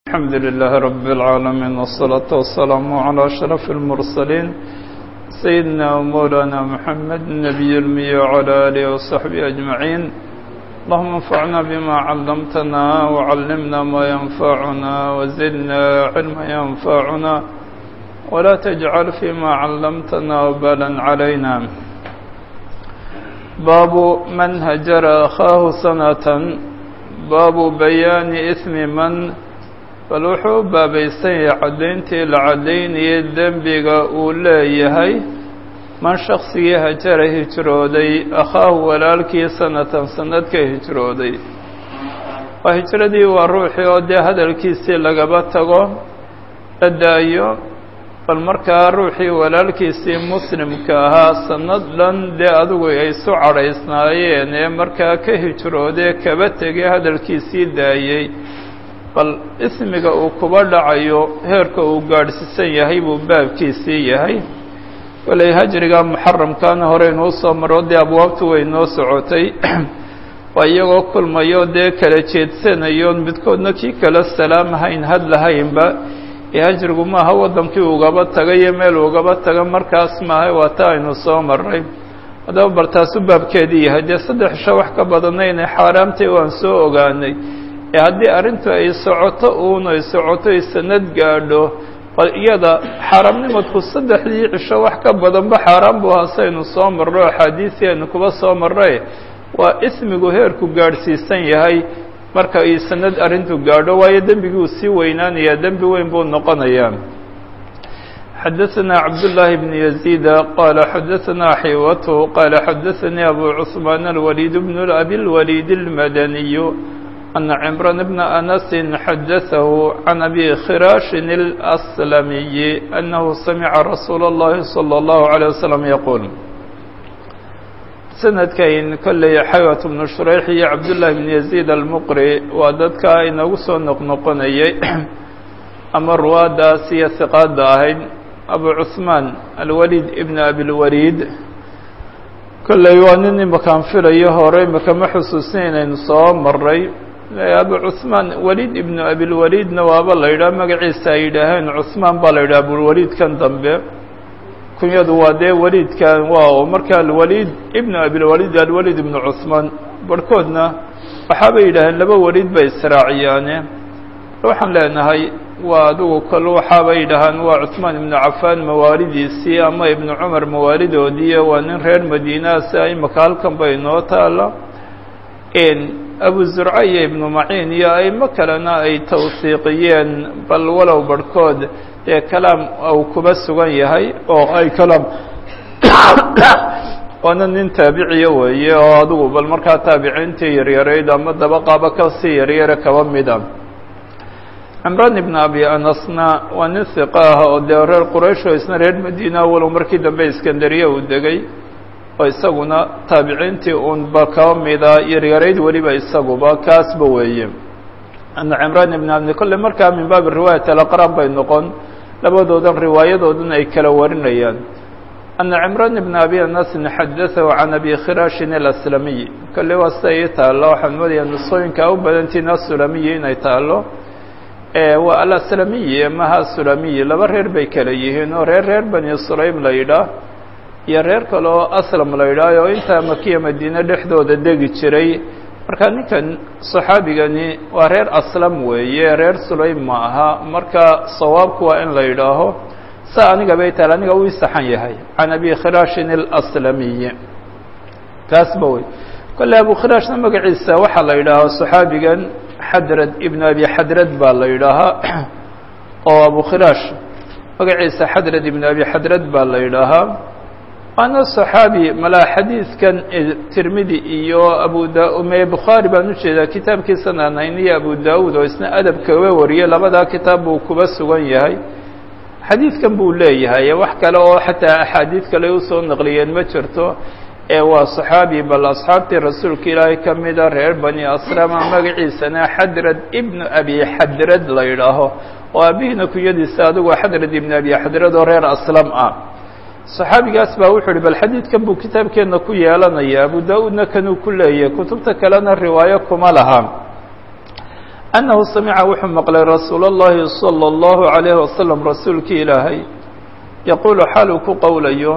الحمد لله رب العالمين والصلاة والسلام على أشرف المرسلين سيدنا ومولانا محمد النبي المي وعلى آله وصحبه أجمعين اللهم انفعنا بما علمتنا وعلمنا ما ينفعنا وزدنا علما ينفعنا ولا تجعل فيما علمتنا وبالا علينا باب من هجر أخاه سنة باب بيان إثم من bal wuxuu u baabaysan yahay caddayntii la caddaynayay dembiga uu leeyahay man shaksigii hajara hijrooday akhaahu walaalkii sanatan sanad ka hijrooday waa hijradii waa ruuxii oo dee hadalkiisii lagaba tago la daayo bal markaa ruuxii walaalkiisii muslimka ahaa sanad dhan dee adigu ay isu cadhaysnaayeen ee markaa ka hijroodee kaba tegay hadalkiisii daayey bal ismiga uu kuba dhacayo heerka uu gaadhsiisan yahay buu baabkiisii yahay walay hajriga muxaramkaana horeynuu soo maro dee abwaabtu way noo socotay waa iyagoo kulmayo dee kala jeedsanayo midkoodna kii kala salaamhayn hadlahaynba ee hajrigu maaha waddankii ugaba taga iyo meel ugaba taga markaas maaha waa ta aynu soo maray haddaba bal taasu baabkeedii yahay dee saddex isho wax ka badanna inay xaaraamtay waan soo ogaanay ee haddii arrintu ay socoto uun ay socoto ay sanad gaadho bal iyada xaaraamnimadku saddexdii cisho wax ka badanba xaaraan buu hasaynu soo marro axaadiisii aynu kuba soo marray waa ismigu heerku gaadhsiisan yahay marka ay sanad arrintu gaadho waayo dembigii uu sii weynaanayaa dembi weyn buu noqonayaa xadaثna cabdاللahi بن يزيد qال xadaثna xiwat qال xadaثnii abu cثmaan الوليد بن أbي الوليد المdني أن عمران بن أنس حدثه عن أبي خراش الأسلمي أنه سمع رسول الله صلى الله عليه وسلم يقول سندكين كلي حيوة بن شريح يا عبد الله بن يزيد المقري وددك إنه سو نقنقني أما الرواد سي ثقات داهين أبو عثمان الوليد ابن أبي الوليد كلي وانني مكان فريه هوري مكان محسوسين إن صام مري abu cuثmaan waliid ibnu abilwaliidna waaba la yidhaha magaciisa ay yidhaaheen cuثmaan baa la yidhaha abulwaliidkan dambe kunyadu waa dee waliidkan waa marka alwaliid ibnu abilwaliid alwaliid ibnu cuثmaan barhkoodna waxaabay yidhaaheen laba waliid bay israaciyaane waxaan leenahay waa adigu kol waxaabay yidhahaan waa cuثmaan ibnu cafaan mawaalidiisii ama ibnu cumar mawaalidoodii waa nin reer madiinaasi imaka halkan bay noo taala abu zurca iyo ibnu maciin iyo aimo kalena ay tawsiiqiyeen bal walow barhkood dee kalaam uu kuba sugan yahay oo ay kalaam waana nin taabiciya weeye oo adigu bal markaa taabiciintii yaryarayd ama dabaqaaba kasii yaryare kaba mida cimraan ibn abi anasna waa nin hiqa ah oo dee reer quraysh oo isna reer madiina walow markii dambe iskandariya uu degay oo isaguna taabiciintii uun ba kaba mida yaryarayd weliba isaguba kaasba weeye ana cimraan ibn abdi kolle markaa min baabi riwaayat alaqraan bay noqon labadoodan riwaayadoodan ay kala warinayaan ana cimraan ibn abi anasin xadaahu can abi khiraashin alaslamiy kolle waa sida ii taallo waxaan moodaya nusooyinka u badantiin asulamiyi inay taallo waa alaslamiyi maha sulamiyi laba reer bay kala yihiin oo reer reer bani sulaym la yidhaah iyo reer kale oo aslam la yidhaaho oo intaa makiya madiine dhexdooda degi jiray marka ninkan saxaabigani waa reer aslam weeye reer sulaym ma aha marka sawaabku waa in la yidhaaho sa aniga bay tahay aniga uu saxan yahay can abi khiraashin alaslamiyi kaasba wey kolle abu khiraashna magaciisa waxaa la yidhaaho saxaabigan xadrad ibnu abi xadrad baa la yidhaahaa oo abu khiraash magaciisa xadrad ibnu abi xadrad baa la yidhaahaa waana صaxaabi malaa xadiidkan tirmidi iyo abu dame bukhaari baan ujeedaa kitaabkiisan aan hayniyo abu daud oo isna adab kaga wariyey labadaa kitaab buu kuba sugan yahay xadiidkan buu leeyahay wax kale oo xataa axaadiid kale usoo naqliyeen ma jirto ee waa صaxaabi bal asxaabtii rasuulka ilaahay ka mida reer bani asrama magaciisana xadrad ibnu abi xadrad la yidhaaho oo aabihina kunyadiisa adigu xadrad ibnu abi xadrad oo reer aslam ah صaxaabigaas baa wuxuu uhi bal xadiidkan buu kitaabkeenna ku yeelanaya abu da-uudna kanuu ku leeyahay kutubta kalena riwaayo kuma laha annahu samica wuxuu maqlay rasuul اllahi salى اllahu عalayh wasalam rasuulkii ilaahay yaquulu xaal uu ku qowlayo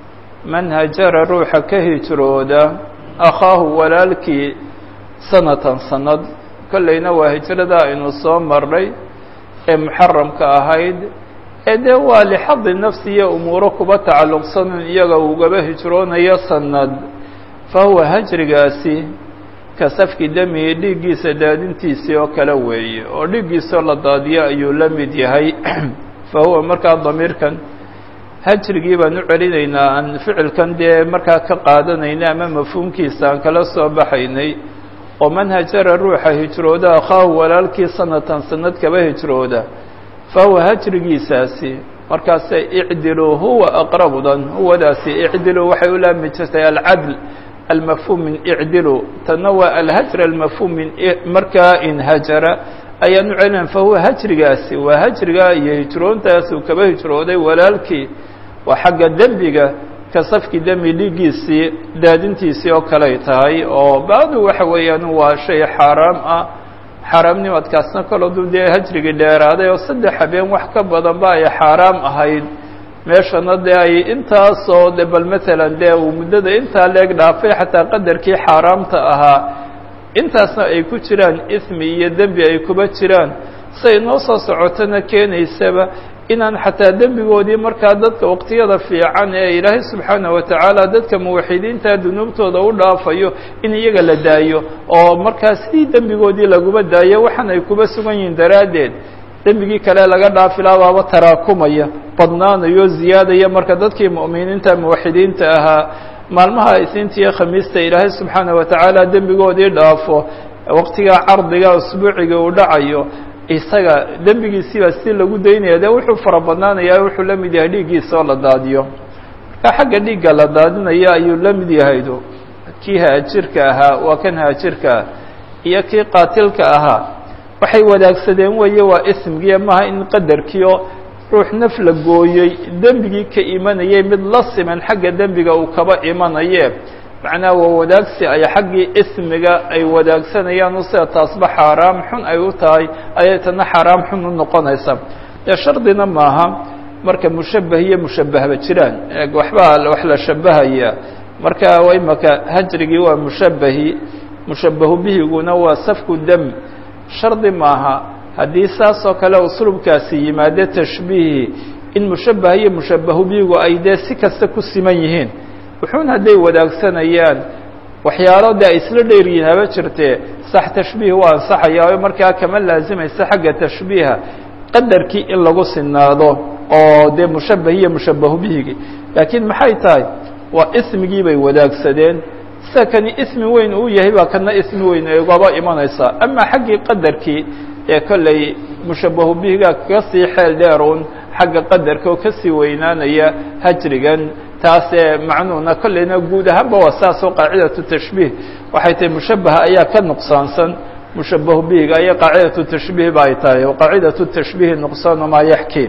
man hajara ruuxa ka hijrooda akhaahu walaalkii sanatan sanad kollayna waa hijrada aynu soo marnay ee muxaramka ahayd ee dee waa lixadi nafsi iyo umuuro kuba tacalluqsan iyaga ugaba hijroonayo sanad fa huwa hajrigaasi ka safki damihi dhiiggiisa daadintiisii oo kale weeye oo dhiiggiisoo la daadiyo ayuu la mid yahay fa huwa markaa damiirkan hajrigii baan u celinaynaa aan ficilkan dee markaa ka qaadanaynay ama mafhuumkiisa aan kala soo baxaynay oo man hajara ruuxa hijrooda akhaahu walaalkii sanatan sanad kaba hijrooda fa huwa hajrigiisaasi markaase icdilu huwa aqrabudan huwadaasi icdilu waxay u laami jirtay alcadl almafhuum min icdilu tanna waa alhajr almafhuum min markaa inhajara ayaan u celinayn fa huwa hajrigaasi waa hajriga iyo hijroontaas uu kaba hijrooday walaalkii waa xagga dembiga ka safki demi dhiiggiisii daadintiisii oo kaley tahay oo bacdu waxa weeyaan waa shay xaaraam ah xaaraamnimadkaasna kaloodu dee hajrigii dheeraaday oo saddex habeen wax ka badanba ay xaaraam ahayd meeshana dee ay intaasoo de bal matalan dee uu muddada intaa leeg dhaafay xataa qadarkii xaaraamta ahaa intaasna ay ku jiraan ismi iyo dembi ay kuba jiraan say noo soo socotona keenaysaba inaan xataa dembigoodii markaa dadka waqtiyada fiican ee ilaahay subxaana wa tacaala dadka muwaxidiinta dunuubtooda u dhaafayo in iyaga la daayo oo markaa sidii dembigoodii laguma daayo waxaan ay kuba sugan yihiin daraaddeed dembigii kale laga dhaafilaa baaba taraakumaya badnaanayo ziyaadaya marka dadkii mu'miniinta muwaxidiinta ahaa maalmaha isniinta iyo khamiista ilaahay subxaana wa tacaala dembigoodii dhaafo waqtigaa cardiga usbuuciga uu dhacayo isaga dembigiisiibaa si lagu daynaya dee wuxuu fara badnaanayaa wuxuu la mid yahay dhiiggiisa oo la daadiyo marka xagga dhiigga la daadinaya ayuu la mid yahaydo kii haajirka ahaa waa kan haajirka ah iyo kii qaatilka ahaa waxay wadaagsadeen weeye waa ismgiiyo maaha in qadarkiio ruux naf la gooyey dembigii ka imanayay mid la siman xagga dembiga uu kaba imanaye macnaha waa wadaagsi ay xaggii ismiga ay wadaagsanayaan o sida taasba xaaraam xun ay u tahay ayay tana xaaraam xun u noqonaysa dee shardina maaha marka mushabbah iyo mushabbahba jiraan waxbaa wax la shabahaya marka imaka hajrigii waa mushabbahi mushabbahu bihiguna waa safku dam shardi maaha haddii saas oo kale uslubkaasi yimaade tashbiihi in mushabbah iyo mushabbahu bihigu ay dee si kasta ku siman yihiin wuxuun hadday wadaagsanayaan waxyaalo de ay isla dheeryihiin haba jirtee sax tashbiih waa ansaxaya oo markaa kama laazimaysa xagga tashbiiha qadarkii in lagu sinaado oo dee mushabbah iyo mushabbahu bihigi laakiin maxay tahay waa ismigii bay wadaagsadeen sida kani ismi weyn uu yahay baa kana ismi weyn igaba imanaysaa ama xaggii qadarkii ee kolley mushabbahu bihiga kaga sii xeel dheerun xagga qadarka oo kasii weynaanaya hajrigan taasee macnuhuna kolleyna guud ahaanba waa saasoo qaacidatu tashbiih waxay tahay mushabbaha ayaa ka nuqsaansan mushabbahu bihiga aya qaacidatu tashbiih ba ay tahay o qaacidatu tashbiihi nuqsaanu maa yaxkii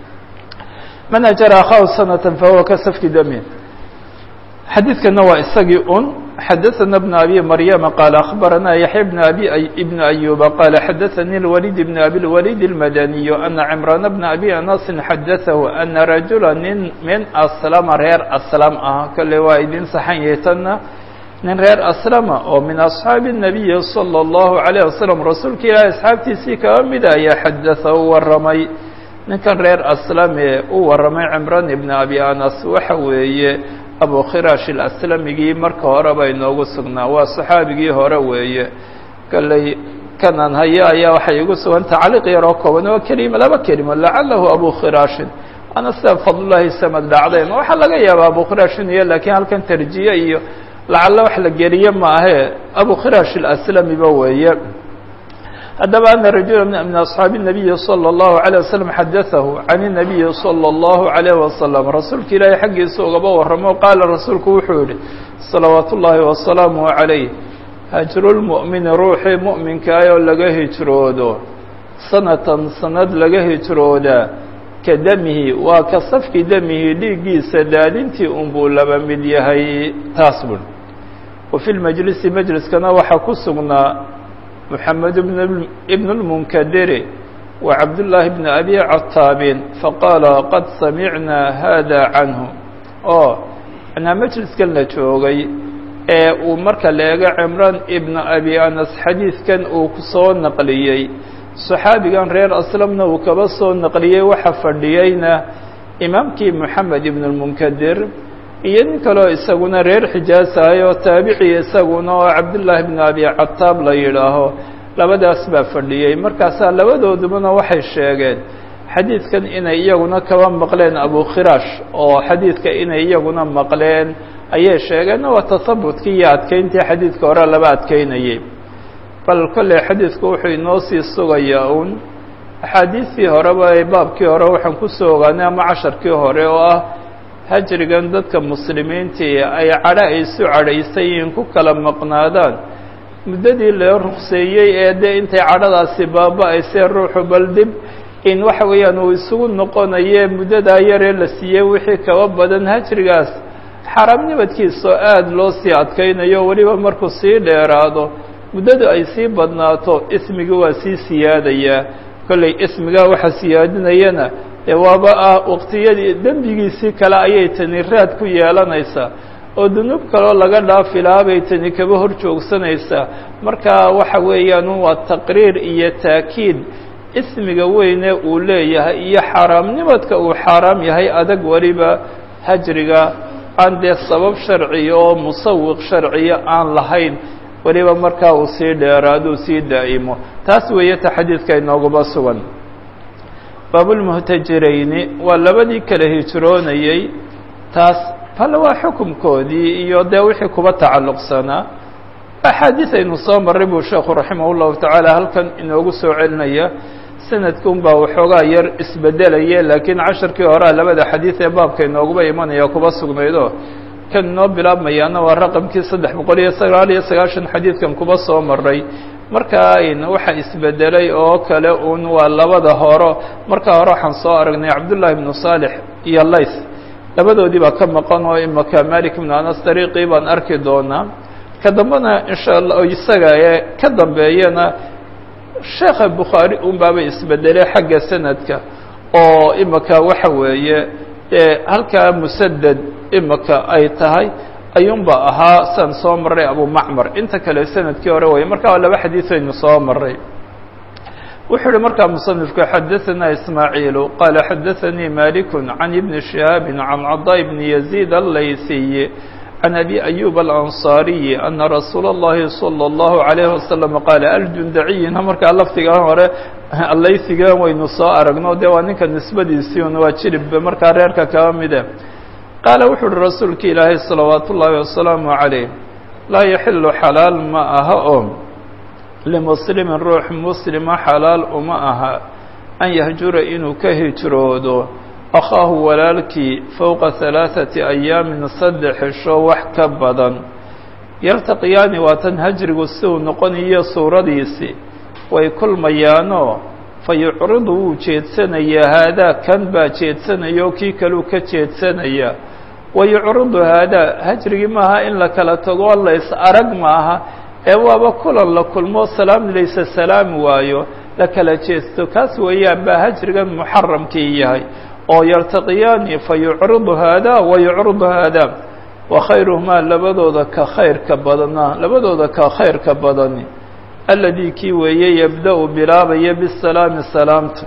man ajara akhahu sanatan fahuwa ka safki dami xadiidkana waa isagii un xadaثana بن abi maryama qaala akhbarana yaحya bn abi bn ayuba qaala xadaثanii اlwalid bn abi اlwalid اlmadaniyu ana cimraan bna abi anasin xadaثahu ana rajula nin min aslama reer aslam ah kale waa idin saxan yahay tanna nin reer aslama oo min asxaabi الnabiyi salى الlahu عalيه wasalam rasuulka ilaahi asxaabtiisii kaba mida ayaa xadaثa u waramay ninkan reer aslame u waramay cimraan ibn abi anas waxa weeye abu khiraash ilaslamigii marka horeba inoogu sugnaa waa saxaabigii hore weeye kalley kanan haya ayaa waxay igu sugan tacliiq yaroo kooban oo kelima laba kelimo lacalahu abu khiraashin waana sida fadlullahi samad dhacdeen waxaa laga yaabaa abu khiraashin iyo laakiin halkan tarjiye iyo lacalla wax la geliye maahe abu khiraash ilaslamiba weeye haddaba ana rajula min asxaabi الnabiyi salى الlahu عalيه waslm xadaثahu can الnabiyi salى الlahu عalيه wasalam rasuulka ilaahay xaggiisa ugaba waramo qaala rasuulku wuxuu yihi salawaat ullaahi wasalaamu عalayh hajrulmu'mini ruuxii mu'minkaayoo laga hijroodo sanatan sanad laga hijroodaa ka damihi waa ka safki damihi dhiiggiisa daadintii unbuu laba mid yahay taas bun wa fi lmajlisi majliskana waxaa ku sugnaa محمد بن بن المنكدر وعبد الله بن أبي عتاب فقال قد سمعنا هذا عنه oo anaa majliskan la joogay ee uu marka la eego cimraan ibnu abi anas xadiidkan uu ku soo naqliyey saxaabigan reer aslamna uu kaba soo naqliyey waxa fadhiyeyna imaamkii moxamed ibnu lmunkadir iyo nin kaleo isaguna reer xijaas ahay oo taabiciya isaguna oo cabdullaahi bnu abi cataab la yidhaaho labadaas baa fadhiyey markaasaa labadoodubana waxay sheegeen xadiidkan inay iyaguna kaba maqleen abu khiraash oo xadiidka inay iyaguna maqleen ayay sheegeen waa tahabutkii iyo adkeyntii xadiidka hore laba adkeynayay bal kolley xadiidku wuxuu inoo sii sugayaa uun axaadiistii horeba ee baabkii hore waxaan kusoo ogaanay ama casharkii hore oo ah hajrigan dadka muslimiintii ay cadho ay isu cadhaysay in ku kala maqnaadaan muddadii loo rukseeyey ee dee intay cadhadaasi baaba-aysee ruuxu bal dib in waxa weeyaan uu isugu noqonaye muddadaa yaree la siiyey wixii kaba badan hajrigaas xaaraamnimidkiisoo aada loo sii adkaynayo weliba markuu sii dheeraado muddadu ay sii badnaato ismigii waa sii siyaadayaa kolley ismigaa waxa siyaadinayana dee waaba ah waqtiyadii dembigiisii kale ayay tani raad ku yeelanaysaa oo dunuub kaloo laga dhaafi lahaa bay tani kaba hor joogsanaysaa marka waxa weeyaan waa taqriir iyo taakiid ismiga weyne uu leeyahay iyo xaaraamnimadka uu xaaraam yahay adag weliba hajriga aan dee sabab sharciya oo musawiq sharciya aan lahayn weliba markaa uu sii dheeraaduu sii daa'imo taas weeye ta xadiidka inooguma sugan baabulmuhtajirayni waa labadii kala hijroonayey taas bal waa xukumkoodii iyo dee wixii kuba tacalluqsanaa axaadiis aynu soo marray buu sheekhu raximah ullahu tacaala halkan inoogu soo celinaya sanadka un baa waxoogaa yar isbedelaya laakiin casharkii horea labada xadiid ee baabka inooguba imanaya kuba sugnaydo kan inoo bilaabmayaana waa raqamkii saddex boqol iyo sagaal iyo sagaashan xadiidkan kuba soo maray markaa waxa isbedelay oo kale un waa labada horo markaa hore waxaan soo aragnay cabdullaahi ibnu saalix iyo layth labadoodii baa ka maqan oo imaka malik ibnu anas dariiqii baan arki doonaa ka dambena insha allah isaga ee ka dambeeyana sheekha bukhaari un baaba isbedelay xagga sanadka oo imaka waxa weeye halkaa musaded imaka ay tahay ayuunba ahaa san soo maray abu macmar inta kale sanadkii hore waya marka waa laba xadiis aynu soo maray wuxuu uhi markaa musanifku xadaثana ismaaciilu qaala xadaثanii maliku can ibni shihaabi can cadaa bni yaziid allaysiy can abi ayub alanصaariyi ana rasuula اllahi salى اllahu عalayh wasalam qaala aljundaciyina markaa laftigan hore allaysigan waynu soo aragno de waa ninka nisbadiisii un waa jirib markaa reerka kaba mide qaala wuxu uhi rasuulki ilaahay salawaat ullaahi wasalaamu calayh laa yaxilu xalaal ma aha oo limuslimin ruux muslima xalaal uma aha an yahjura inuu ka hijroodo akhaahu walaalkii fowqa halaaثati ayaamin saddex xisho wax ka badan yaltaqiyaani waa tan hajrigu si uu noqonayo suuradiisii way kulmayaanoo fa yucridu wuu jeedsanayaa haadaa kan baa jeedsanaya oo kii kaluu ka jeedsanaya wa yucridu haadaa hajrigii maaha in la kala tago lays arag maaha ee waaba kulan la kulmo salaam laysa salaami waayo la kala jeesto kaas weeyaan baa hajrigan muxaramkii yahay oo yaltaqiyaani fa yucridu haadaa wa yucridu haadaa wa khayruhumaa labadooda ka khayrka badana labadooda ka khayrka badani alladii kii weeye yabda-u bilaabaya bisalaami salaamta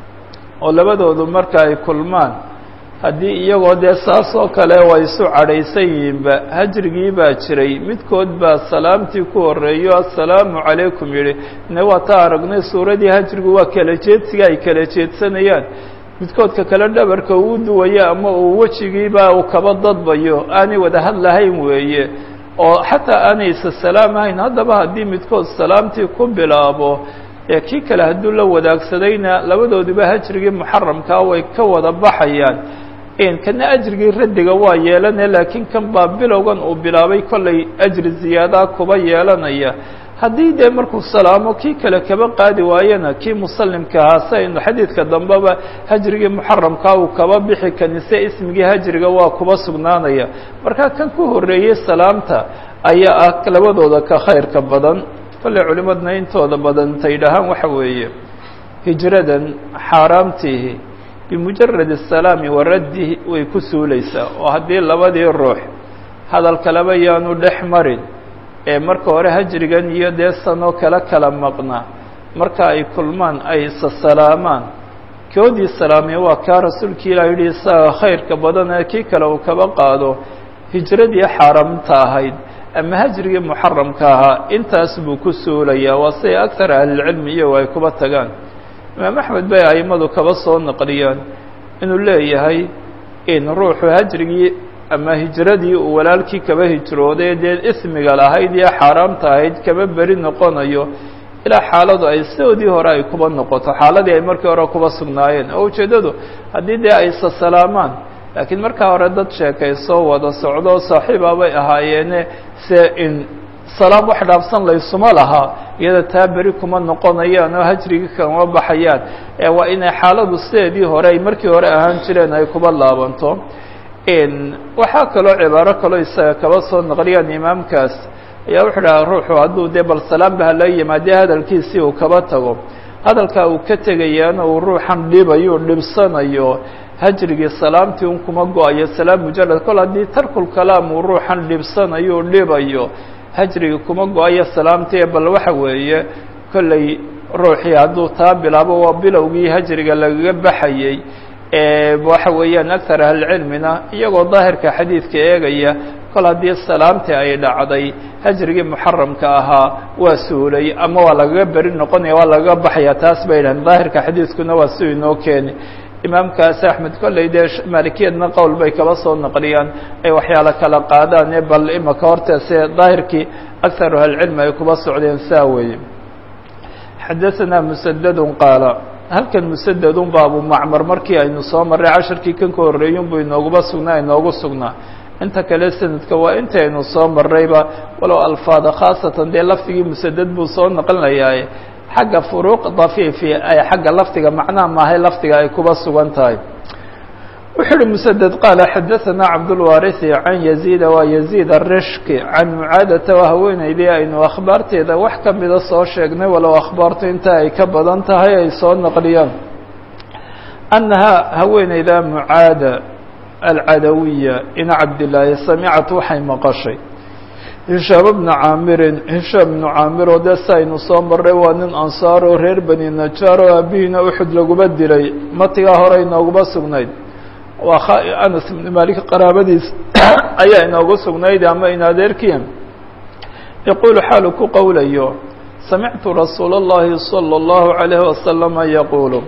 oo labadoodu marka ay kulmaan haddii iyagoo dee saas oo kale waa isu cadhaysan yihiinba hajrigii baa jiray midkood baa salaamtii ku horreeyo assalaamu calaykum yidhi ne waa taa aragnay suuradii hajrigu waa kala jeedsiga ay kala jeedsanayaan midkoodka kale dhabarka uu duwayo ama uu wejigiiba uu kaba dadbayo aanay wada hadlahayn weeye oo xataa aanay isa salaamahayn haddaba haddii midkood salaamtii ku bilaabo ee kii kale hadduu la wadaagsadayna labadooduba hajrigii muxaramkaa way ka wada baxayaan kana ajrigii raddiga waa yeelane laakiin kan baa bilowgan uu bilaabay kollay ajri ziyaadaa kuba yeelanaya haddii dee markuu salaamo kii kale kaba qaadi waayena kii musallimka ahaa si aynu xadiidka dambeba hajrigii muxaramkaa uu kaba bixi kanise ismigii hajriga waa kuba sugnaanaya marka kan ku horreeyey salaamta ayaa ah labadooda ka khayrka badan kolley culimadna intooda badan intay dhahaan waxa weeye hijradan xaaraamtiihi bimujarad asalaami wa raddihi way ku suulaysaa oo haddii labadii ruux hadal kaleba yaanu dhex marin ee marka hore hajrigan iyo dee sanoo kala kala maqnaa marka ay kulmaan ay isasalaamaan koodii salaamay waa kaa rasuulkii ilah yidhi isaga khayrka badan ee kii kale uu kaba qaado hijradii xaaraamta ahayd ama hajrigii muxaramka ahaa intaas buu ku suulayaa waa siday aktar ahlilcilmi iyago ay kuba tagaan imaam axmed bay a'immadu kaba soo naqliyaan inuu leeyahay in ruuxu hajrigii ama hijradii uu walaalkii kaba hijrooday dee ismiga lahayd iyo xaaraamta ahayd kaba beri noqonayo ilaa xaaladu ay sidoodii hore ay kuba noqoto xaaladii ay markii hore kuba sugnaayeen oo ujeeddadu haddii dee ay sasalaamaan laakiin markaa hore dad sheekaysoo wada socdo saaxiiba bay ahaayeene se in salaam wax dhaafsan laysuma lahaa iyada taa beri kuma noqonayaan oo hajrigii kama baxayaan ee waa inay xaaladu sideedii hore ay markii hore ahaan jireen ay kuba laabanto waxaa kaloo cibaaro kaloo isaga kaba soo naqliyaan imaamkaas ayaa wuxuu dhahaa ruuxu hadduu dee bal salaamba hala yimaadee hadalkiisii uu kaba tago hadalkaa uu ka tegayaana uu ruuxan dhibayo dhibsanayo hajrigii salaamtii un kuma go-ayo salaam mujarad kol haddii tarkul kalaam uu ruuxan dhibsanayo dhibayo hajrigii kuma go-ayo salaamtii bal waxa weeye kolley ruuxii hadduu taa bilaabo waa bilowgii hajriga lagaga baxayey waxa weeyaan aktar ahlicilmina iyagoo daahirka xadiidka eegaya kol haddii salaamtii ay dhacday hajrigii muxaramka ahaa waa suulay ama waa lagaga beri noqonaya waa lagaga baxaya taas bay dhahen daahirka xadiidkuna waa si inoo keeni imaamkaas axmed kolley dee maalikiyadna qowl bay kaba soo naqliyaan ay waxyaalo kala qaadaan ee bal imaka horta se daahirkii aktaru ahlicilmi ay kuba socdeen saa weeye xadaثana musadadun qaala halkan musadadun ba abu macmar markii aynu soo marray casharkii kan ka horreeyun buu inooguba sugnaa inoogu sugnaa inta kale sanadka waa inta aynu soo marrayba walow alfaada khaasatan dee lafdigii musadad buu soo naqlinayaaye xagga furuuq dafiifi ay xagga lafdiga macnaha maahay lafdiga ay kuba sugan tahay wuxuu uhi msdd qaala xadaثana cabdاlwariثi can yaziida waa yaziid arishki can mucaadata waa haweeneydii aynu akhbaarteeda wax ka mida soo sheegnay walow akhbaartu inta ay ka badan tahay ay soo naqliyaan annahaa haweeneyda mucaada alcadawiya ina cabdilaahi samicat waxay maqashay hishaam bna caamirin hishaam bnu caamir oo dee si aynu soo marray waa nin ansaar oo reer bani najaar oo aabihiina uxud laguba dilay matigaa hore inooguma sugnayd waa anas ibn malik qaraabadiis ayaa inoogu sugnayd ama in adeerkiya yaquulu xaalu ku qowlayo samictu rasuula اllahi salى اllahu عalayh wasalama yaquulu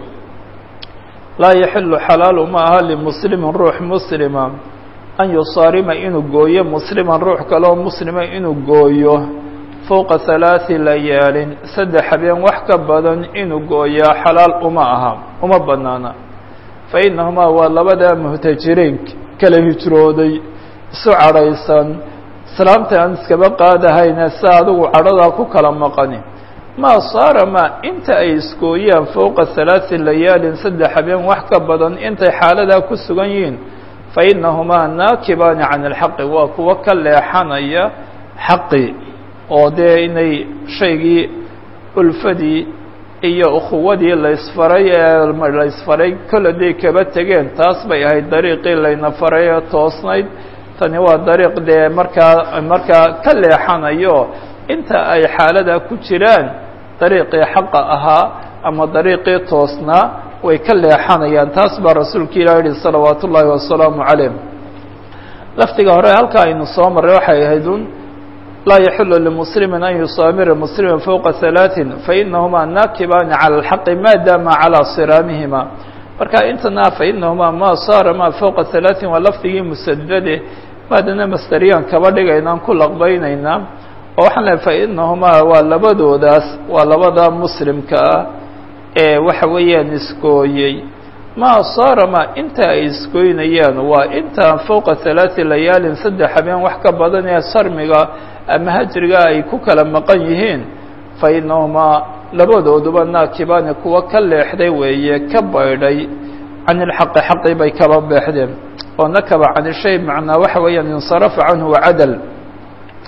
laa yaxilu xalaalu ma aha limuslimin ruux muslima an yusaarima inuu gooyo musliman ruux kaleoo muslima inuu gooyo fowqa halaaثi layaalin saddex habeen wax ka badan inuu gooyaa xalaal uma aha uma banaana fainahumaa waa labadaa muhtajiriin kala hijrooday isu cadhaysan islaamta aan iskaba qaadahayne si adigu cadhadaa ku kala maqani maa saara ma inta ay isgooyaan fowqa halaati layaalin saddex habeen wax ka badan intay xaaladaa ku sugan yihiin fainahumaa naakibaani can ilxaqi waa kuwo ka leexanaya xaqi oo dee inay shaygii ulfadii iyo ukhuwadii laysfaray ee laysfaray kole day kaba tegeen taas bay ahayd dariiqii layna faray ee toosnayd tani waa dariiq dee markaa markaa ka leexanayo inta ay xaalada ku jiraan dariiqii xaqa ahaa ama dariiqii toosnaa way ka leexanayaan taas baa rasuulka ilah yihi salawaat ullaahi wasalaamu calayh lafdiga hore halka aynu soo marray waxay ahayd un laa yaxilu limuslimi an yusaamira muslima fowqa halaaثin fainahumaa naakibaani calى اlxaqi maadaama calىa siraamihima marka intana fainahumaa ma saara ma fowqa halaaثin waa lafdigii musadade maadana masderiyaan kaba dhigaynaan ku laqbaynaynaa oo waxaan lehay fainahumaa waa labadoodaas waa labada muslimka ah ee waxa weeyaan iskooyey ma saarama inta ay iskooynayaan waa intaan fowqa halaaثi layaalin saddex habeen wax ka badan ee sarmiga ama hajriga ay ku kala maqan yihiin fainahumaa labadooduba naakibaani kuwa ka leexday weeye ka baydhay can ilxaqi xaqii bay kaba beexdeen oo nakaba can ishay macnaa waxa weeyaan insarafa canhu wacadal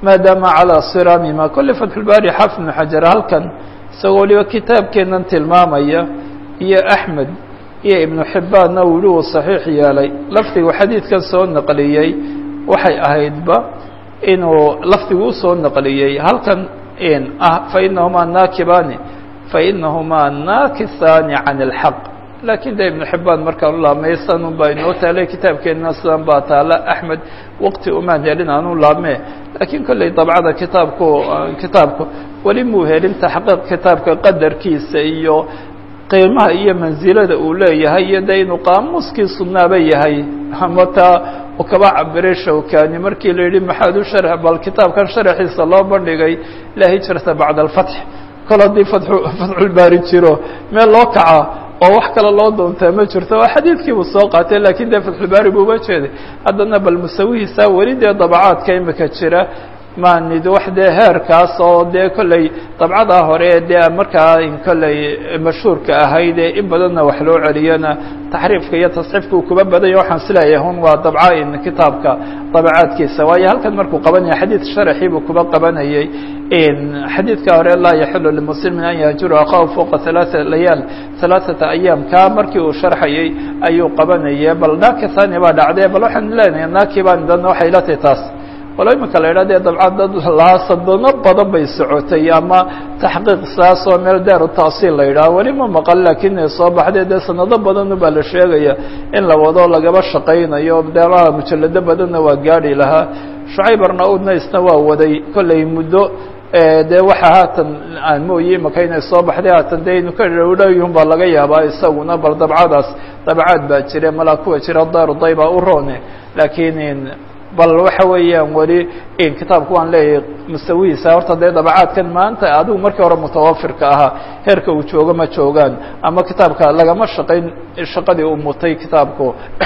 maadaama calىa siraamima kolley fatxulbaari xaafid ibnu xajar halkan isagoo waliba kitaabkeenan tilmaamaya iyo axmed iyo ibnu xibbaanna uu yihi uu saxiix yeelay lafdigu xadiidkan soo naqliyey waxay ahaydba inuu lafdigu usoo naqliyey halkan ah fainahumaa naakibani fainahumaa naakisaani can اlxaq lakin de ibnu xibaan markaan u laabmay sanun baa inoo taalay kitaabkeenna sidan baa taala axmed waqti umaan helin aan u laabme lakiin kolley dabcada kitaabku kitaabku weli muu helin taxqiiq kitaabka qadarkiisa iyo qiimaha iyo mansilada uu leeyahay iyo de inuu qaamuuskii sunnaaba yahay ama taa uu kaba cabiray shawkani markii la yidhi maxaad u shar bal kitaabkan sharaxiisa loo bandhigay la hijrata bacda alfatx kol haddii fatxulbaari jiro meel loo kaca oo wax kale loo doontaa ma jirto oo xadiidkiibuu soo qaatay lakin dee fatxulbaari buu uga jeeday haddana bal musawihiisa weli dee dabacaadka imika jira maanid wax dee heerkaas oo dee kolley dabcadaa hore dee markaa kolley mashhuurka ahayd ee in badanna wax loo celiyana taxriifka iyo tasxiifka uu kuba badanya waxaan sileeyahay hun waa dabca in kitaabka dabacaadkiisa waayo halkan markuu qabanaya xadiid sharaxii buu kuba qabanayay xadiidka hore laa yaxilu limuslimin an yahjura akhahu fوqa ثaلaثa layaal ثaلaثata ayaam kaa markii uu sharxayay ayuu qabanaya bal naakithani baa dhacdee bal waxaan leenahay nakiban dan waxay la tahay taas walo imika la idhah dee dabcad dad laa sadano badan bay socotay ama taxqiiq saas oo meel daaru taasiil la yidhaha weli ma maqan lakin ay soo baxdee dee sanado badanu baa la sheegaya in la wado lagaba shaqaynayo deelaha mujalado badanna waa gaadhi lahaa shucayb arnaudna isna waa waday kollay muddo dee waxa haatan aan mooye imaka inay soo baxday haatan dee inu ka dhowdhayun baa laga yaabaa isaguna bal dabcadaas dabcaad baa jire malaa kuwa jira daaru dayba u roone lakiin bal waxa weeyaan weli kitaabku waan leeyahay musawihiisa horta dee dabacaadkan maanta adigu markii hore mutawafirka ahaa heerka uu joogo ma joogaan ama kitaabka lagama shaqayn shaqadii uu mutay kitaabku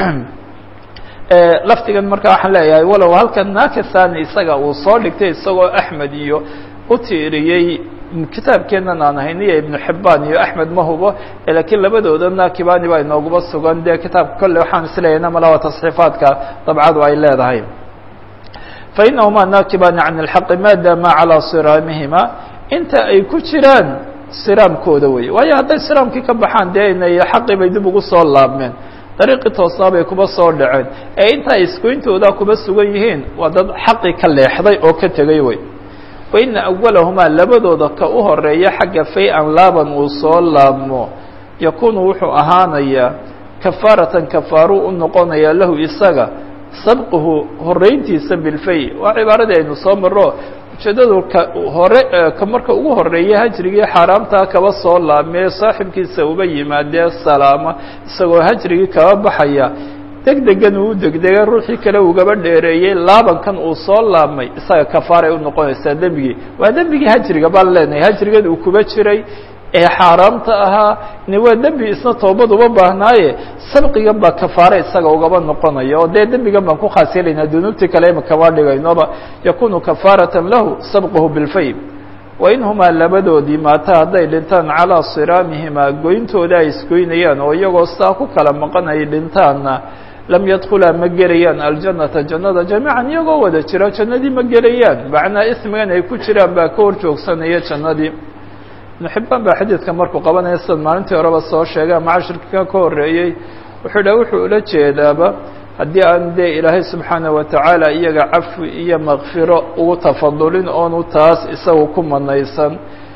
laftigan marka waxaan leeyahay walow halkan nakisani isaga uu soo dhigtay isagoo axmed iyo u tiiriyey kitaabkeenan aan ahayn iyo ibnu xibaan iyo axmed ma hubo lakiin labadooda nakibani baa inooguba sugan dee kitaabka kolle waxaan isleeyahna malawa tasxiifaadka dabcadu ay leedahay fainahuma nakibani can اlxaqi maadaama calىa siraamihima inta ay ku jiraan siraamkooda wey waayo hadday siraamkii ka baxaan dee inay xaqii bay dib ugu soo laabmeen dariiqii toosnaa bay kuba soo dhaceen ee inta ay isgoyntooda kuba sugan yihiin waa dad xaqii ka leexday oo ka tegay wey waina awalahumaa labadooda ka u horeeya xagga fay-an laaban uu soo laabmo yakunu wuxuu ahaanayaa kafaaratan kafaaru u noqonayaa lahu isaga sabquhu horeyntiisa bilfay waa cibaaradii aynu soo maro ujeedadu ka hore ka marka ugu horeeya hajrigii xaaraamtaa kaba soo laabmee saaxibkiisa uba yimaadee salaama isagoo hajrigii kaba baxaya deg degan uu degdega ruuxii kale ugaba dheereeyey laabankan uu soo laabmay isaga kafaaray u noqonaysaa dembigii waa dembigii hajriga baan leenahay hajrigan uu kuba jiray ee xaaraamta ahaa ni waa dembi isna toobad uma baahnaaye sabqigan baa kafaare isaga ugaba noqonaya oo dee dembigan baan ku khaas yeelaynaa dunuubtii kale ima kama dhigaynoba yakunu kafaaratan lahu sabquhu bilfay wain humaa labadoodii maata hadday dhintaan calaa siraamihimaa goyntooda ay isgoynayaan oo iyagoo saa ku kala maqan ay dhintaanna lam yadkulaa ma gelayaan aljannata jannada jamiican iyagoo wada jira jannadii ma gelayaan macnaa ismigan ay ku jiraan baa ka hor joogsanaya jannadii ibnu xibaan baa xadiidka markuu qabanaya sidan maalintii horeba soo sheegay ama cashirka ka horeeyey wuxuu dhaha wuxuu ula jeedaaba haddii aan dee ilaahay subxaana wa tacaala iyaga cafwi iyo makfiro ugu tafadulin oonu taas isagu ku manaysan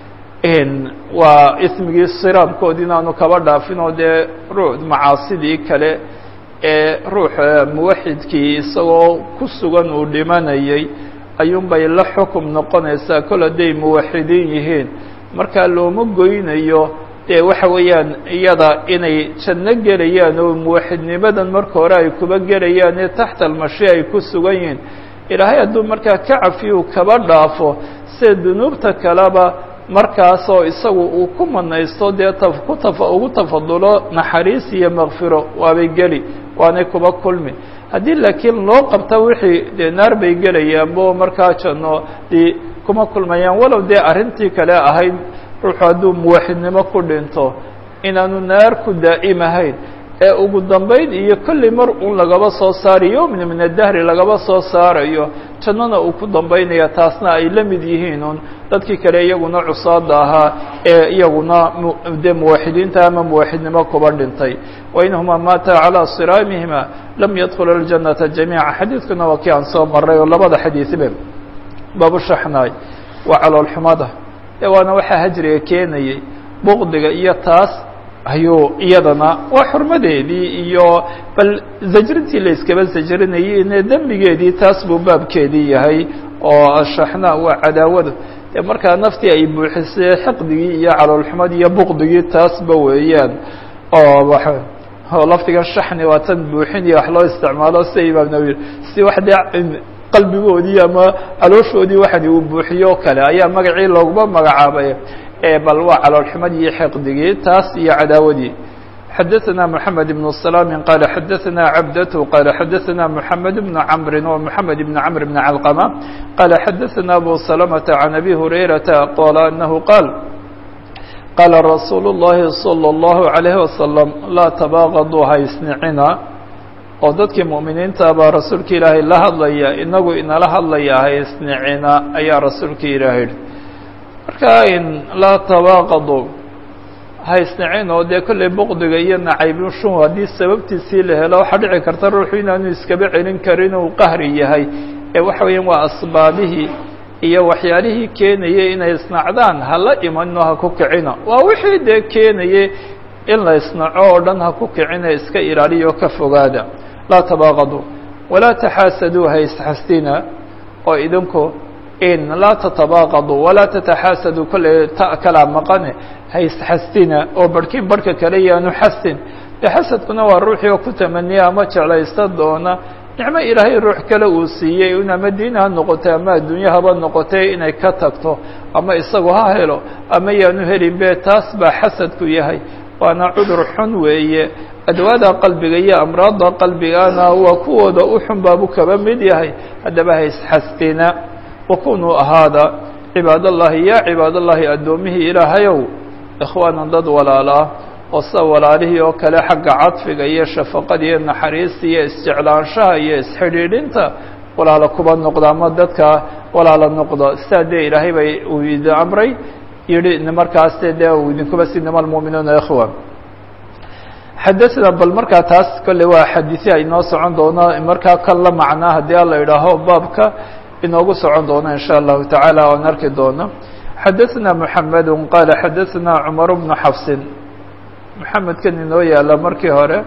waa ismigii siraamkoodi inaanu kaba dhaafin oo dee ruu macaasidii kale ee ruuxa muwaxidkii isagoo ku sugan uu dhimanayay ayuunbay la xukum noqonaysaa kol hadday muwaxidiin yihiin markaa looma goynayo dee waxa weeyaan iyada inay janno gelayaan oo muwaxidnimadan marka hore ay kuba gelayaan ee taxta almashi ay ku sugan yihiin ilaahay hadduu markaa ka cafiyu kaba dhaafo sida dunuubta kaleba markaasoo isagu uu ku manaysto dee ku tafa ugu tafadulo naxariis iyo makfiro waabay geli waanay kuba kulmi haddii laakiin loo qabta wixii dee naar bay gelayaanbo markaa janno di kuma kulmayaan walow dee arrintii kale ahayd ruuxu hadduu muwaxidnimo ku dhinto inaanu naar ku daa'imahayn ee ugu dambayn iyo kolli mar un lagaba soo saarayo yowmna min adahri lagaba soo saarayo jannana uu ku dambaynaya taasna ay la mid yihiin un dadkii kale iyaguna cusaada ahaa ee iyaguna dee muwaxidiinta ama muwaxidnimo kuba dhintay wainahuma maata calىa siraamihima lam yadkhula اljannata jamiica xadiidkuna waa kii aan soo maray oo labada xadiiثbe baabushaxnaay waa caloolxumada ee waana waxaa hajriga keenayay buqdiga iyo taas ayuu iyadana waa xurmadeedii iyo bal zajrintii la iskaba zajrinayay ine dembigeedii taas buu baabkeedii yahay oo shaxna waa cadaawada dee markaa naftii ay buuxisay xiqdigii iyo caloolxumadii iyo buqdigii taasba weeyaan oo oo lafdigan shaxni waa tan buuxinaya wax loo isticmaalo sida imaam nawi si wax dee qalbigoodii ama calooshoodii waxani uu buuxiyo o kale ayaa magacii looguma magacaabay bal waa caloolxumadii iyo xiqdigii taas iyo cadaawadii xadaثna mحamed بن سلام qال xadaثna cabdة qال xadaثna mحamed بن cمri و mحamed بن cمr بن علqمة qال xadaثna أbو سلمة عن أbي هurayرaةa qال أنه qاal qاla رasuul الlahi صلى الlaه عليه وسلم laa تbاغضوا haysnicina oo dadkii muؤminiinta baa rasuulka ilaahay la hadlaya inagu inala hadlaya haysnicina ayaa rasuulka ilaahay marka in laa تbاغضوا haysnacin oo dee kollay boqdiga iyo nacaybshu haddii sababtiisii la helo waxaa dhici karta ruuxu inaanu iskaba celin karin uu qahri yahay ee waxa weeyaan waa asbaabihii iyo waxyaalihii keenayay inay isnacdaan hala imano ha ku kicina waa wixii dee keenayay in la isnaco oo dhan ha ku kicina iska ilaaliyo ka fogaada laa tabaaqaduu walaa taxaasaduu ha isxasdina oo idinku in laa tatabaaqaduu walaa tataxaasaduu kollay ta kalaa maqane ha isxasdina oo barhkiin barhka kale yaanu xasdin dee xasadkuna waa ruuxii oo ku tamaniya ama jeclaysta doona nicmo ilaahay ruux kale uu siiyey in ama diin ha noqotay ama adduunyo haba noqotay inay ka tagto ama isagu ha helo ama yaanu helin be taas baa xasadku yahay waana cudur xun weeye adwaada qalbiga iyo amraadda qalbigana waa kuwooda u xun baabu kaba mid yahay haddaba ha isxasdina wakunuu ahaada cibaadallahi yaa cibaadallahi addoomihii ilaahayow ikhwaanan dad walaalaa oo sida walaalihii oo kale xagga cadfiga iyo shafaqada iyo naxariista iyo isjeclaanshaha iyo isxidhiidhinta walaala kuba noqda ama dadka walaala noqda sidaa dee ilaahay bay uu idin amray yihi markaas dee uu idinkuba si inama almu'minuuna ikhwa xadaثna bal markaa taas kolley waa xadiisi ay noo socon doono markaa kan la macnaa haddii ala idhaaho baabka inoogu socon doono in shاء الlahu taعaalى oan arki doono xadaثna mحamed qaala xadaثna cmar bnu xafsin mxamedkan inoo yaala markii hore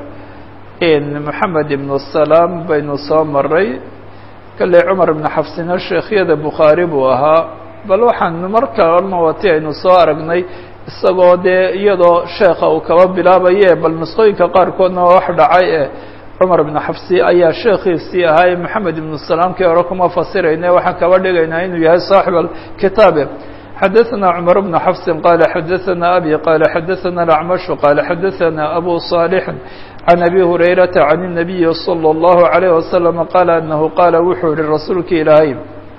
mحamed ibn الsalaam baynu soo maray kale cmar ibn xafsina sheekhyada bukhaari buu ahaa bal waxaan marka orna wati aynu soo aragnay isagoo dee iyadoo sheeka uu kaba bilaabaye bal nusqooyinka qaarkoodna waa wax dhacay e cumar ibn xafsi ayaa sheekhiisii ahaa moxamed ibnu salaamkii hore kuma fasirayne waxaan kaba dhigaynaa inuu yahay saaxib alkitaabe xadaثna cmar bnu xafsin qala xadaثna abi qala xadaثna acmashu qala xadaثna abu صaalix can abi hurayrata can الnabiyi slى الlahu عalيه wasalam qaala anahu qaala wuxuu yihi rasuulka ilaahay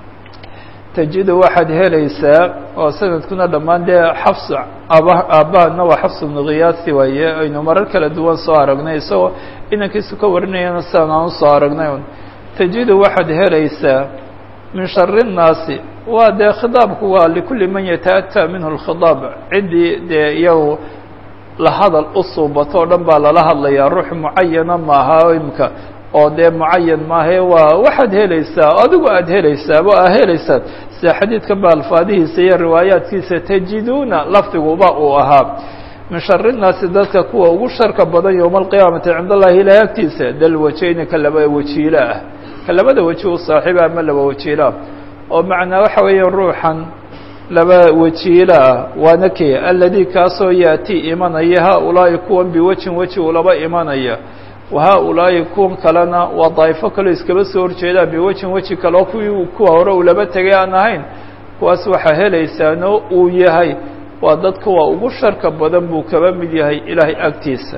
tajidu waxaad helaysaa oo sanadkuna dhammaan dee xafs aaba aabbahana waa xafs bnu khiyaasi waaye aynu marar kala duwan soo aragnay isagoo inankiisu ka warinayana sidaan aan usoo aragnay un tajidu waxaad helaysaa min shari الnaasi waa dee khidaabku waa likulli man yataأtى minhu اlkhidaab ciddii dee iyagu la hadal u suubato o dhan baa lala hadlayaa ruux mucayana maaha imka oo dee mucayan maahae waa waxaad helaysaa adigu aad helaysaaba aa helaysaad sida xadiidkan ba alfaadihiisa iyo riwaayaadkiisa tajiduuna lafdiguba uu ahaa min shari الnaasi dadka kuwa ugu sharka badan yowma alqiyaamati cind allahi ilahi agtiisa dal wajeyni ka laba wajiilo ah ka labada weji u saaxiiba ama laba wajiiloah oo macnaa waxa weeya ruuxan laba wajiilo ah waana kee aladi kaasoo yaati imanaya haulaahi kuwan biwejin weji ulaba imanaya wahaa-ulaahi kuwan kalena waa daa'ifo kaleo iskaba soo horjeedaan biwejin weji kaleo kuwii kuwa hore uu laba tegay aan ahayn kuwaas waxaa helaysaano uu yahay waa dad kuwa ugu sharka badan buu kaba mid yahay ilaahay agtiisa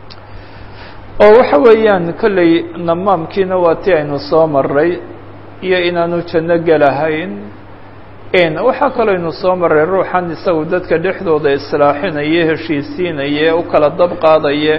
oo waxa weeyaan kolley namaamkiina waa ti aynu soo maray iyo inaanu janno gelahayn waxaa kaloo aynu soo maray ruuxan isagu dadka dhexdooda islaaxinaya heshiisiinaya u kala dab qaadaya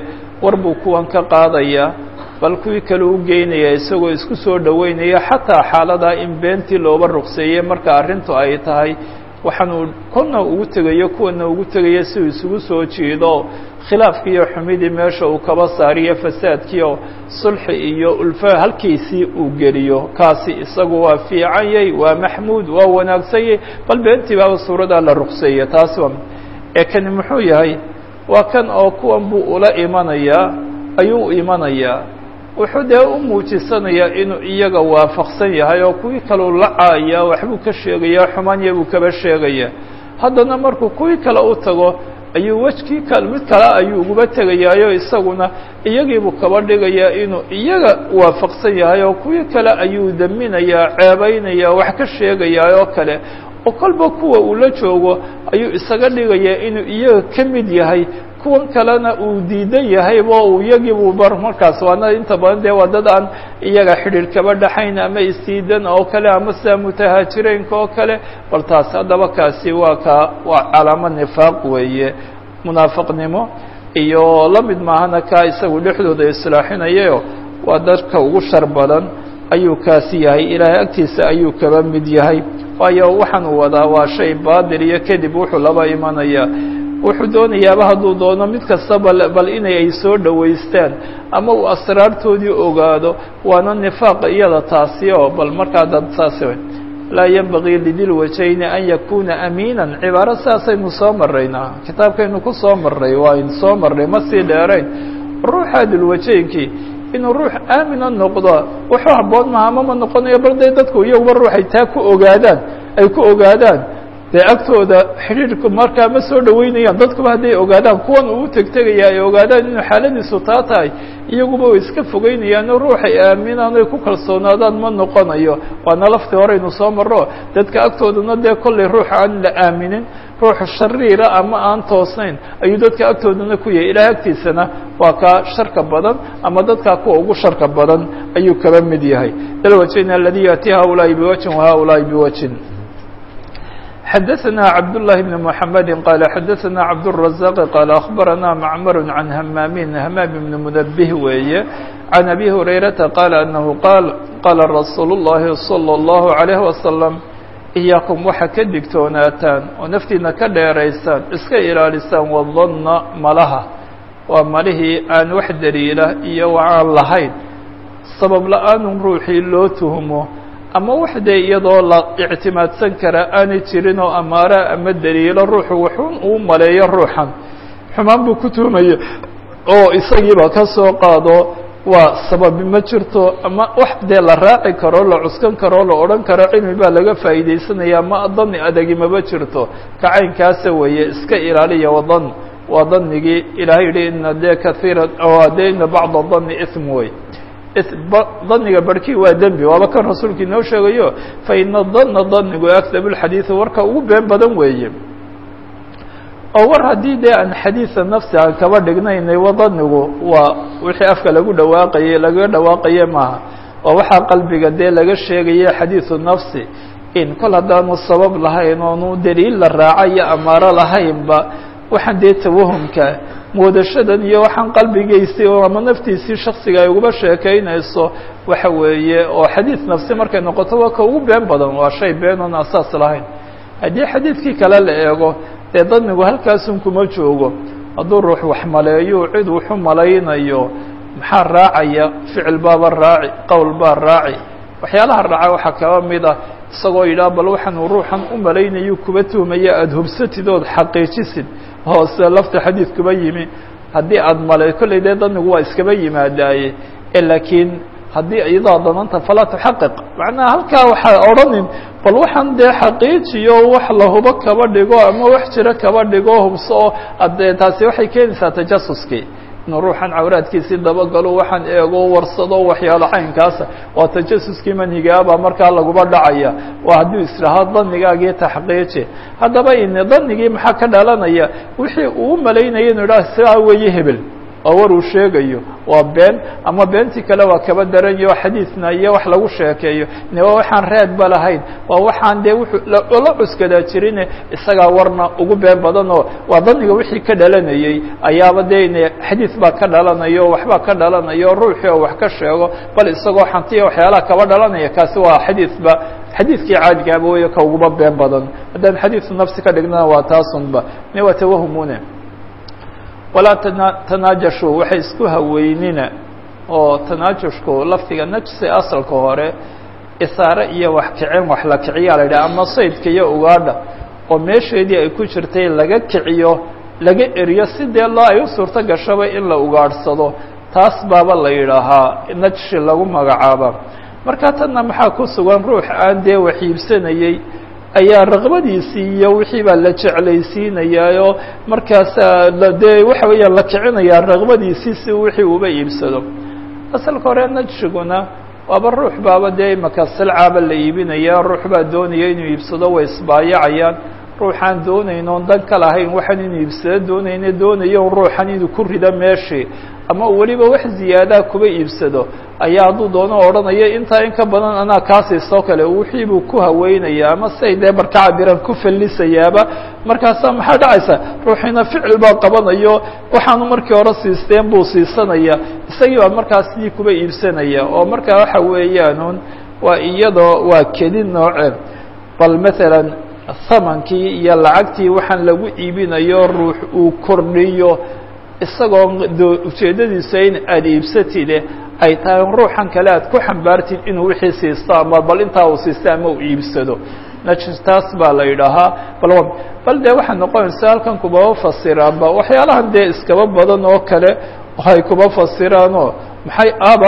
war buu kuwan ka qaadayaa bal kuwii kale u geynaya isagoo isku soo dhoweynaya xataa xaaladaa in beentii looba ruqseeyey marka arrintu ay tahay waxaanuu kuna ugu tegayo kuwana ugu tegayo si uu isugu soo jiido khilaafkii iyo xumidii meesha uu kaba saariyo fasaadkiio sulxi iyo ulfa halkiisii uu geliyo kaasi isagu waa fiicanyay waa maxmuud waa wanaagsanyay bal beentii baaba suuradaa la ruqseeya taasi waa ee kani muxuu yahay waa kan oo kuwan buu ula imanayaa ayuu imanayaa wuxuu dee u muujisanayaa inuu iyaga waafaqsan yahay oo kuwii kaleu la caaya waxbuu ka sheegayaa xumaanya buu kaba sheegaya haddana markuu kuwii kale u tago ayuu wejkii ka mid kale ayuu uguba tegayaayo isaguna iyagiibuu kaba dhigayaa inuu iyaga waafaqsan yahay oo kuwii kale ayuu daminayaa ceebaynayaa wax ka sheegayaa oo kale oo kolba kuwa uu la joogo ayuu isaga dhigayaa inuu iyaga ka mid yahay kuwan kalena uu diidan yahaybo uu iyagiibuu bar markaas waana inta badan dee waa dad aan iyaga xidhiir kaba dhaxayn ama isdiidan oo kale ama sida mutahaajireenka oo kale bal taas haddaba kaasi waa ka waa calaamo nifaaq weeye munaafiqnimo iyo la mid maahana kaa isagu dhexdooda islaaxinayayo waa dadka ugu shar badan ayuu kaasi yahay ilaahay agtiisa ayuu kaba mid yahay waayo waxaan uu wadaa waa shay baadil iyo kadib wuxuu laba imanayaa wuxuu doonayaaba hadduu doono mid kastaba bal inay ay soo dhowaystaan ama uu asraartoodii ogaado waana nifaaq iyada taasi oo bal markaa dad saasi laa yenbagii lidil wajayni an yakuna amiinan cibaaro saasaynu soo maraynaa kitaabkaynu ku soo maray waa aynu soo marnay ma sii dheerayn ruuxa dilwajaynkii inuu ruux aamina noqdo wuxuu habboon maha ama ma noqonayo bal dee dadku iyaguba ruuxay taa ku ogaadaan ay ku ogaadaan dee agtooda xidhiirku markaa ma soo dhoweynayaan dadkuba hadday ogaadaan kuwan uu tegtegaya ay ogaadaan inuu xaaladiisu taa tahay iyaguba way iska fogeynayaano ruuxay aaminaan ay ku kalsoonaadaan ma noqonayo waana laftii horeynu soo marro dadka agtoodana dee kollay ruux aan la aaminin ruux shariira ama aan toosnayn ayuu dadka agtoodana ku yahay ilaah agtiisana waa kaa sharka badan ama dadkaa kuwa ugu sharka badan ayuu kaba mid yahay dalwajin aladi yaati haulaai biwajin wahaulaai biwajin xdثna cبd اللh بن محمد qال xdثna cبدالرزاq qال أخبرna معmر عن hmاmin hmام بن منبه weeye عن أbي هريرةa qال أنه qاal qاla رsuuل اللhi صلى الله عليه وسلم إyaaكم waxa ka digtoonaataan oo naftiina ka dheeraysaan iska ilaalisaan wdna malaha waa malihii aan wax daliila iyo aan lahayn sabab la-aan ruuxii loo tuhmo ama wax dee iyadoo la ictimaadsan kara aanay jirin oo amaara ama daliilo ruuxu waxun uu maleeyo ruuxan xumaan buu ku tuhmaya oo isagiiba ka soo qaado waa sababi ma jirto ama wax dee la raaci karo la cuskan karo la odhan karo cilmi baa laga faa'iidaysanaya ma dani adagi maba jirto kacaynkaasa weeye iska ilaaliya wadan waa danigii ilahay yihi ina de kaiira de ina bacda dani ism wey daniga barhkii waa dembi waaba kan rasuulka inoo sheegayo fa ina dana danigu akdab اlxadiiث warka ugu been badan weeye oo war haddii dee aan xadiiثa nafsi aan kaba dhignaynay wa danigu waa wixii afka lagu dhawaaqaye lagaga dhawaaqaye maaha waa waxaa qalbiga dee laga sheegaye xadiiثu nafsi in kol haddaanu sabab lahayn oonu daliil la raaca iyo amaaro lahaynba waxaan dee tawahumka moodashadan iyo waxaan qalbigaysay oo ama naftiisii shaksiga ay uguba sheekaynayso waxa weeye oo xadiid nafsi markay noqoto waa ka ugu been badan waa shay been oon asaas lahayn haddii xadiidkii kale la eego dee dadnigu halkaasun kuma joogo hadduu ruux wax maleeyo cid wuxu malaynayo maxaa raacaya ficil baaba raaci qowl baa raaci waxyaalaha raaca waxaa kaba mid ah isagoo yidhaha bal waxaanu ruuxan u malaynayo kuba tuhmaya aada hubsatid ood xaqiijisid hoose lafta xadiidkuba yimi haddii aada malay kollay dee danigu waa iskaba yimaadaaye laakiin haddii iyadaa dananta falaa tuxaqiq macnaha halkaa waxaa odhanin bal waxaan dee xaqiijiyo wax la hubo kaba dhigo ama wax jiro kaba dhigo hubso oo ade taasi waxay keenaysaa tajasuskii inuu ruuxan cawraadkiisii dabagalo waxaan eego warsado waxyaalo caynkaasa waa tajasuskii manhigaabaa markaa laguba dhacaya waa hadduu israhaa danigaagii taxqiiji haddaba in danigii maxaa ka dhalanaya wixii uu malaynaya inu idhaha sidaa weeye hebel oo war uu sheegayo waa been ama beentii kale waa kaba daranyo xadiidna iyo wax lagu sheekeeyo ne waa waxaan reedba lahayn waa waxaan dee wuxuu la cuskadaa jirine isagaa warna ugu been badanoo waa daniga wixii ka dhalanayey ayaaba dee ine xadiid baa ka dhalanayo waxbaa ka dhalanayo ruuxii oo wax ka sheego bal isagoo xantiya waxyaalaha kaba dhalanaya kaasi waa xadiidba xadiidkii caadigaaba wey ka uguba been badan haddaan xadiidu nafsi ka dhignana waa taasunba ne waa tawahumune walaa tana tanaajashu waxay isku haweynina oo tanaajushku lafdiga najsi asalka hore isaare iyo wax kicin wax la kiciyaa la yidhaha ama saydka iyo ugaadha oo meesheedii ay ku jirtay laga kiciyo laga eriyo si dee loo ay u suurto gashaba in la ugaadhsado taas baaba la yidhaahaa najshi lagu magacaaba marka tanna maxaa ku sugan ruux aan dee wax iibsanayey ayaa raqbadiisii iyo wixii baa la jeclaysiinayaayoo markaasa dee waxa weeyaan la kicinayaa raqbadiisii si wixii uba iibsado asalka hore najshiguna waaba ruux baaba dee imaka silcaaba la iibinaya ruux baa doonaya inuu iibsado way isbaayacayaan ruuxaan doonayn oon dan ka lahayn waxaan inuu iibsado doonayne doonayo ruuxan inuu ku rido meeshii ama weliba wax ziyaadaa kuba iibsado ayaa hadduu doono odhanayo intaa in ka badan anaa kaasiisoo kale wixii buu ku haweynaya ama siay dee barka cabiran ku fallisayaaba markaasaa maxaa dhacaysa ruuxiina ficil baa qabanayo waxaanu markii hore siisteen buu siisanaya isagii baa markaas sidii kuba iibsanaya oo markaa waxa weeyaanun waa iyadoo waa kedi nooce bal maalan thamankii iyo lacagtii waxaan lagu iibinayo ruux uu kordhiyo isagoo ujeeddadiisa in aada iibsatide ay tahay ruuxan kale aad ku xambaartid inuu wixii siisto ama bal intaa uu siisto ama uu iibsado najis taas baa la yidhaahaa bal bal dee waxay noqonaysa halkan kubaba fasiraanba waxyaalahan dee iskaba badan oo kale ay kuba fasiraanoo maxay aba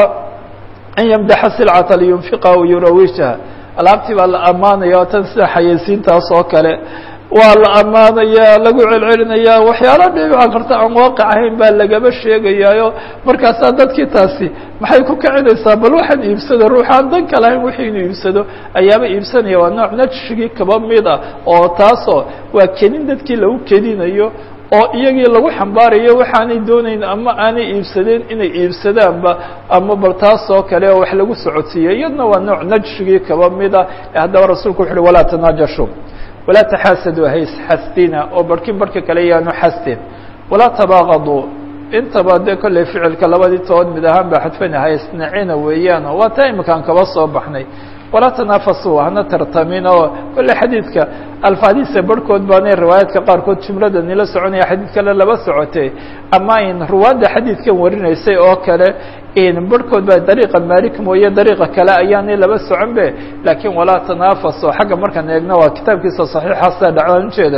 an yamdaxa silcata liyunfiqa aw yurawijha alaabtii baa la ammaanaya o tan sida xayeysiintaas oo kale waa la ammaanayaa lagu celcelinayaa waxyaala dhibica karta aan waaqic ahayn baa lagaba sheegayaayo markaasaa dadkii taasi maxay ku kicinaysaa bal waxaan iibsado ruuxaan dan ka lahayn wixii inuu iibsado ayaaba iibsanaya waa nooc najshigii kaba mid ah oo taasoo waa kedin dadkii lagu kedinayo oo iyagii lagu xambaarayo waxaanay doonayn ama aanay iibsadeen inay iibsadaanba ama bal taas oo kale oo wax lagu socodsiiyey iyadna waa nooc najshigii kaba mid ah ee haddaba rasuulku wuxu uhi walaa tanaajashu walaa taxaasaduu haysxasdina oo barhkin barhka kale yaanu xasdin walaa tabaaqaduu intaba dee kolley ficilka labadii toban mid ahaan baa xadfana haysnacina weeyaan waa taa iminkaan kaba soo baxnay walaa tanaafasuu hana tartamin oo kolley xadiidka alfaadiisa barhkood baanay riwaayaadka qaarkood jumlada nila soconaya xadiid kale laba socotay ama in ruwaadda xadiidkan warinaysay oo kale in barhkood baa dariiqa malik mooye dariiqa kale ayaanay laba socon be laakiin walaa tanaafaso xagga markaan eegno waa kitaabkiisa saxiixa sida dhacdaan ujeeda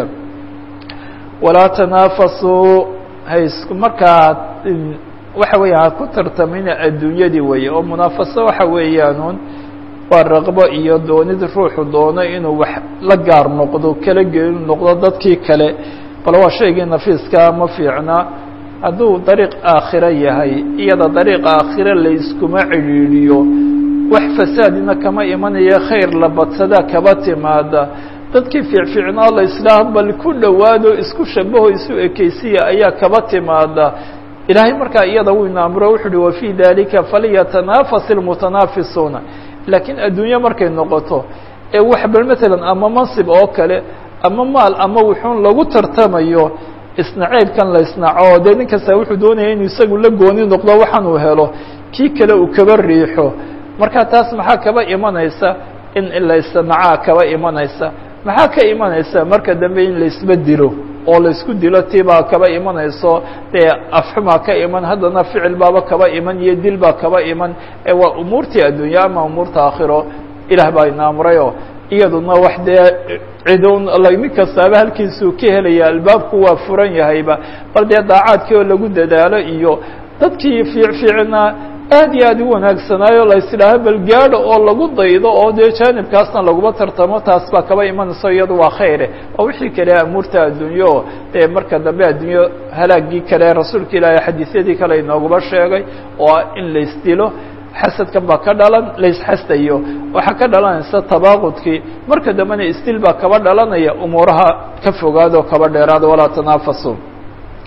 walaa tanaafasuu hays markaa waxa weya ha ku tartamina adduunyadii weeye oo munaafaso waxa weeyaanuun waa raqbo iyo doonid ruuxu doono inuu wax la gaar noqdo kala geenu noqdo dadkii kale bal waa shaygii nafiiska ma fiicna hadduu dariiq aakhiro yahay iyada dariiqa aakhiro layskuma cidhiidhiyo wax fasaadina kama imanaya khayr la badsadaa kaba timaada dadkii fiicfiicnaa la islaah bal ku dhowaado isku shabaho isu ekeysiya ayaa kaba timaada ilaahay markaa iyada wuu ina amro wuxu uhi wafii dalika falyatanafas ilmutanaafisuuna laakiin adduunye markay noqoto ee wax bal matalan ama mansib oo kale ama maal ama wuxuun lagu tartamayo isnaceybkan la isnaco dee nin kasta wuxuu doonaya inuu isagu la gooni noqdo waxaan uu helo kii kale uu kaba riixo marka taas maxaa kaba imanaysa in laisnacaa kaba imanaysa maxaa ka imanaysa marka dambe in laisba dilo oo laisku dilo tibaa kaba imanayso dee afxumaa ka iman haddana ficil baaba kaba iman iyo dil baa kaba iman ee waa umuurtii addunya ama umuurta aakhiro ilaah baa ina amrayoo iyaduna wax dee cidun nin kastaaba halkiisuu ka helaya albaabku waa furan yahayba bal dee daacaadkii oo lagu dadaalo iyo dadkii fiicfiicna aad iyo aad u wanaagsanaayo la isidhaaho bal gaadho oo lagu daydo oo dee jaanibkaasna laguma tartamo taas baa kaba imanayso iyadu waa khayre waa wixii kale amuurta adduunyo dee marka dambe adduunyo halaagii kale rasuulka ilaahay xadiisyadii kale inooguma sheegay oo in laisdilo xasadkan baa ka dhalan laisxastayo waxaa ka dhalanaysa tabaaqudkii marka dambena isdil baa kaba dhalanaya umuuraha ka fogaado kaba dheeraado walaa tanaafasu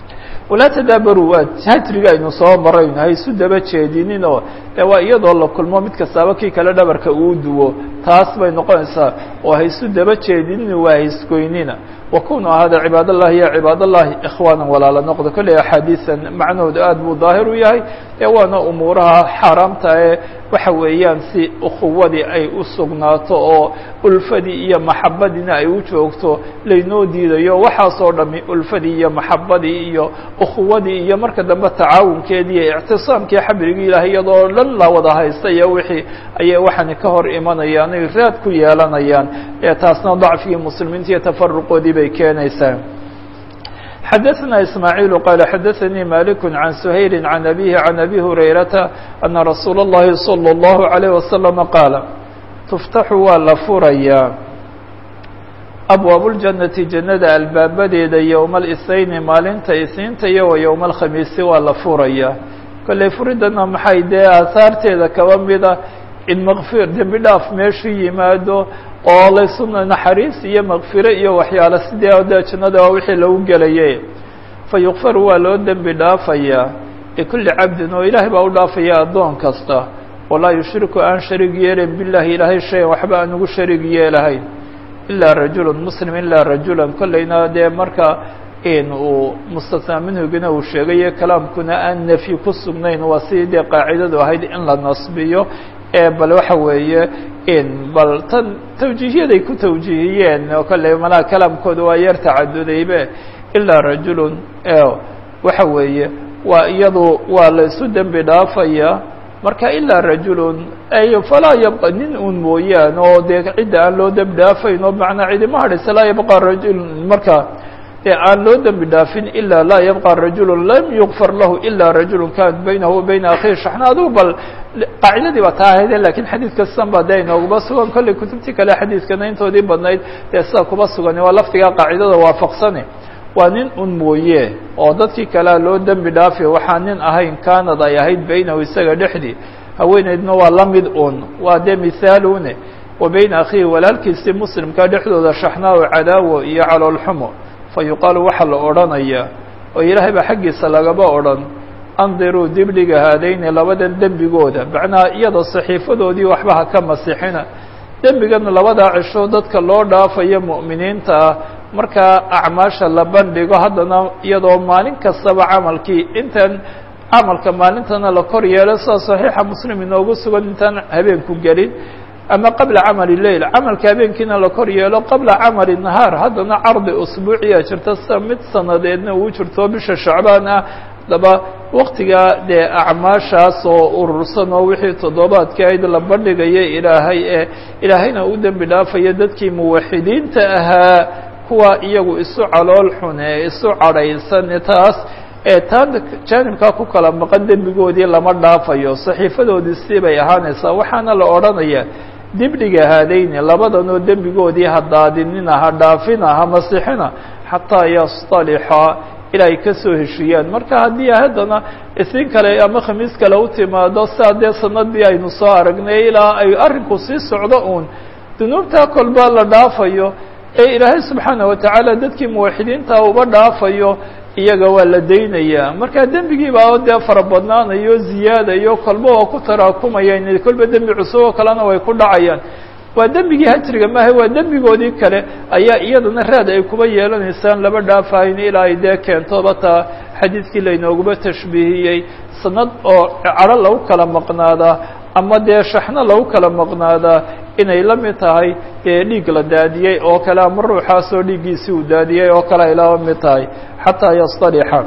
walaa tadaabaruu waa hajriga aynu soo marayno ha isu daba jeedinin oo de waa iyadoo la kulmo mid kastaaba kii kale dhabarka uu duwo taas bay noqonaysaa oo ha isu daba jeedinin waa haisgoynina wakunu ahaada cibaad allahi ya cibaad allahi ikhwaana walaala noqdo kolley axaadiisan macnahooda aad buu daahir u yahay ee waana umuuraha xaaraamta ee waxa weeyaan si ukhuwadii ay u sugnaato oo ulfadii iyo maxabadiina ay u joogto laynoo diidayo waxaasoo dhami ulfadii iyo maxabadii iyo ukhuwadii iyo marka dambe tacaawunkeedii iyo ictisaamkii xabrigii ilaah iyadoo dhan la wada haysta iyo wixii ayay waxaani ka hor imanayaan ay raad ku yeelanayaan ee taasna dacfigii muslimiinta iyo tafaruqoodii bay keenaysaa xdثna إسmاعيل qال xdثnي مالك عن سhayل عن أbيه عن أbي هريرةa أن رsuuل اللhi صلى الله عليه وسلم qاaل تftax waa la furayaa أbwaaب الجaنةi جannada albaabadeeda yowma الاثنayni maalinta isniinta iyo wa yowma الkhamiisi waa la furayaa kolley furidana maxay dee aahaarteeda kaba mida in mkfir dembi dhaaf meeshu yimaado oo laysuna naxariis iyo makfire iyo waxyaale sidee de jannada waa wixii lagu gelayay fa yukfaru waa loo dembi dhaafayaa likulli cabdin oo ilaahay baa u dhaafaya addoon kasta walaa yushriku aan shariig yeelayn billahi ilaahay shayan waxba aan ugu shariig yeelahayn ilaa rajulun muslim ilaa rajulan kolleyna dee marka in uu mustasnaa minhugina uu sheegayo kalaamkuna aan nefyi ku sugnayn waa sidii dee qaacidadu ahayd in la nasbiyo ee bal waxa weeye in bal tan tawjiihyaday ku tawjiihiyeen oo kale malaha kalaamkooda waa yar tacadudaybe ilaa rajulun waxa weeye waa iyadu waa la isu dembi dhaafaya marka ilaa rajulun ay falaa yabqa nin un mooyaan oo dee cidda aan loo dembi dhaafayn oo macnaa cidima hadhaysa laa yabqa rajulun marka dee aan loo dembi dhaafin ilaa laa yabqa rajulun lam yukfar lahu ilaa rajulun kanat baynahu wa bayna akhihi shaxna adigu bal qaacidadii baa taa ahayde lakiin xadiid kastan ba dee inooguma sugan kolley kutubtii kale xadiidkana intoodii badnayd dee sidaa kuba sugan waa lafdigaa qaacidada waafaqsane waa nin un mooye oo dadkii kalea loo dembi dhaafi waxaa nin ahayn kanad ay ahayd baynahu isaga dhexdii haweeneydna waa la mid un waa dee mithaalune wa bayna akhihi walaalkiisii muslimka dhexdooda shaxnaa o cadaawo iyo caloolxumo fa yuqaalu waxaa la odhanayaa oo ilaahay baa xaggiisa lagaba odhan andiruu dibdhiga haadayni labadan dembigooda macnaha iyadoo saxiifadoodii waxba ha ka masixina dembigana labadaa cisho dadka loo dhaafayo mu'miniinta ah markaa acmaasha la bandhigo haddana iyadoo maalin kastaba camalkii intaan camalka maalintana la kor yeelo sida saxiixa muslim inoogu sugan intaan habeenku gelin ama qabla camali leil camalka habeenkiina la kor yeelo qabla camali nahaar haddana cardi usbuuciya jirta sida mid sanadeedna uu jirto bisha shacbaan ah daba waktigaa dee acmaashaas oo urursan oo wixii toddobaadka ayd la bandhigaya ilaahay ee ilaahayna u dembi dhaafaya dadkii muwaxidiinta ahaa kuwa iyagu isu calool xun ee isu cadhaysan taas ee taan jaanibkaa ku kala maqan dembigoodii lama dhaafayo saxiifadoodii si bay ahaanaysaa waxaana la odhanayaa dibdhiga haadayni labadanoo dembigoodii ha daadinina ha dhaafina ha masixina xataa yastalixa ilaa ay ka soo heshiiyaan marka haddii haddana isiin kale ama khamiis kale u timaado saa dee sanadii aynu soo aragnay ilaa ay arrinku sii socdo uun dunuubtaa kolba la dhaafayo ee ilaahay subxaana watacaala dadkii muwaxidiinta uba dhaafayo iyaga waa la daynayaa marka dembigii baa dee fara badnaanayo ziyaadayo kolba waa ku taraakumayaan kolba dembi cusub oo kalena way ku dhacayaan waa dembigii hajriga maaha waa dembigoodii kale ayaa iyadana raad ay kuba yeelanaysaan laba dhaafahayn ilaa ay dee keentoba taa xadiidkii laynooguba tashbiihiyey sanad oo cadho lagu kala maqnaadaa ama dee shaxno lagu kala maqnaadaa inay la mid tahay dee dhiig la daadiyey oo kale ama ruuxaasoo dhiiggiisii uu daadiyey oo kale ay laba mid tahay xataa yastalixa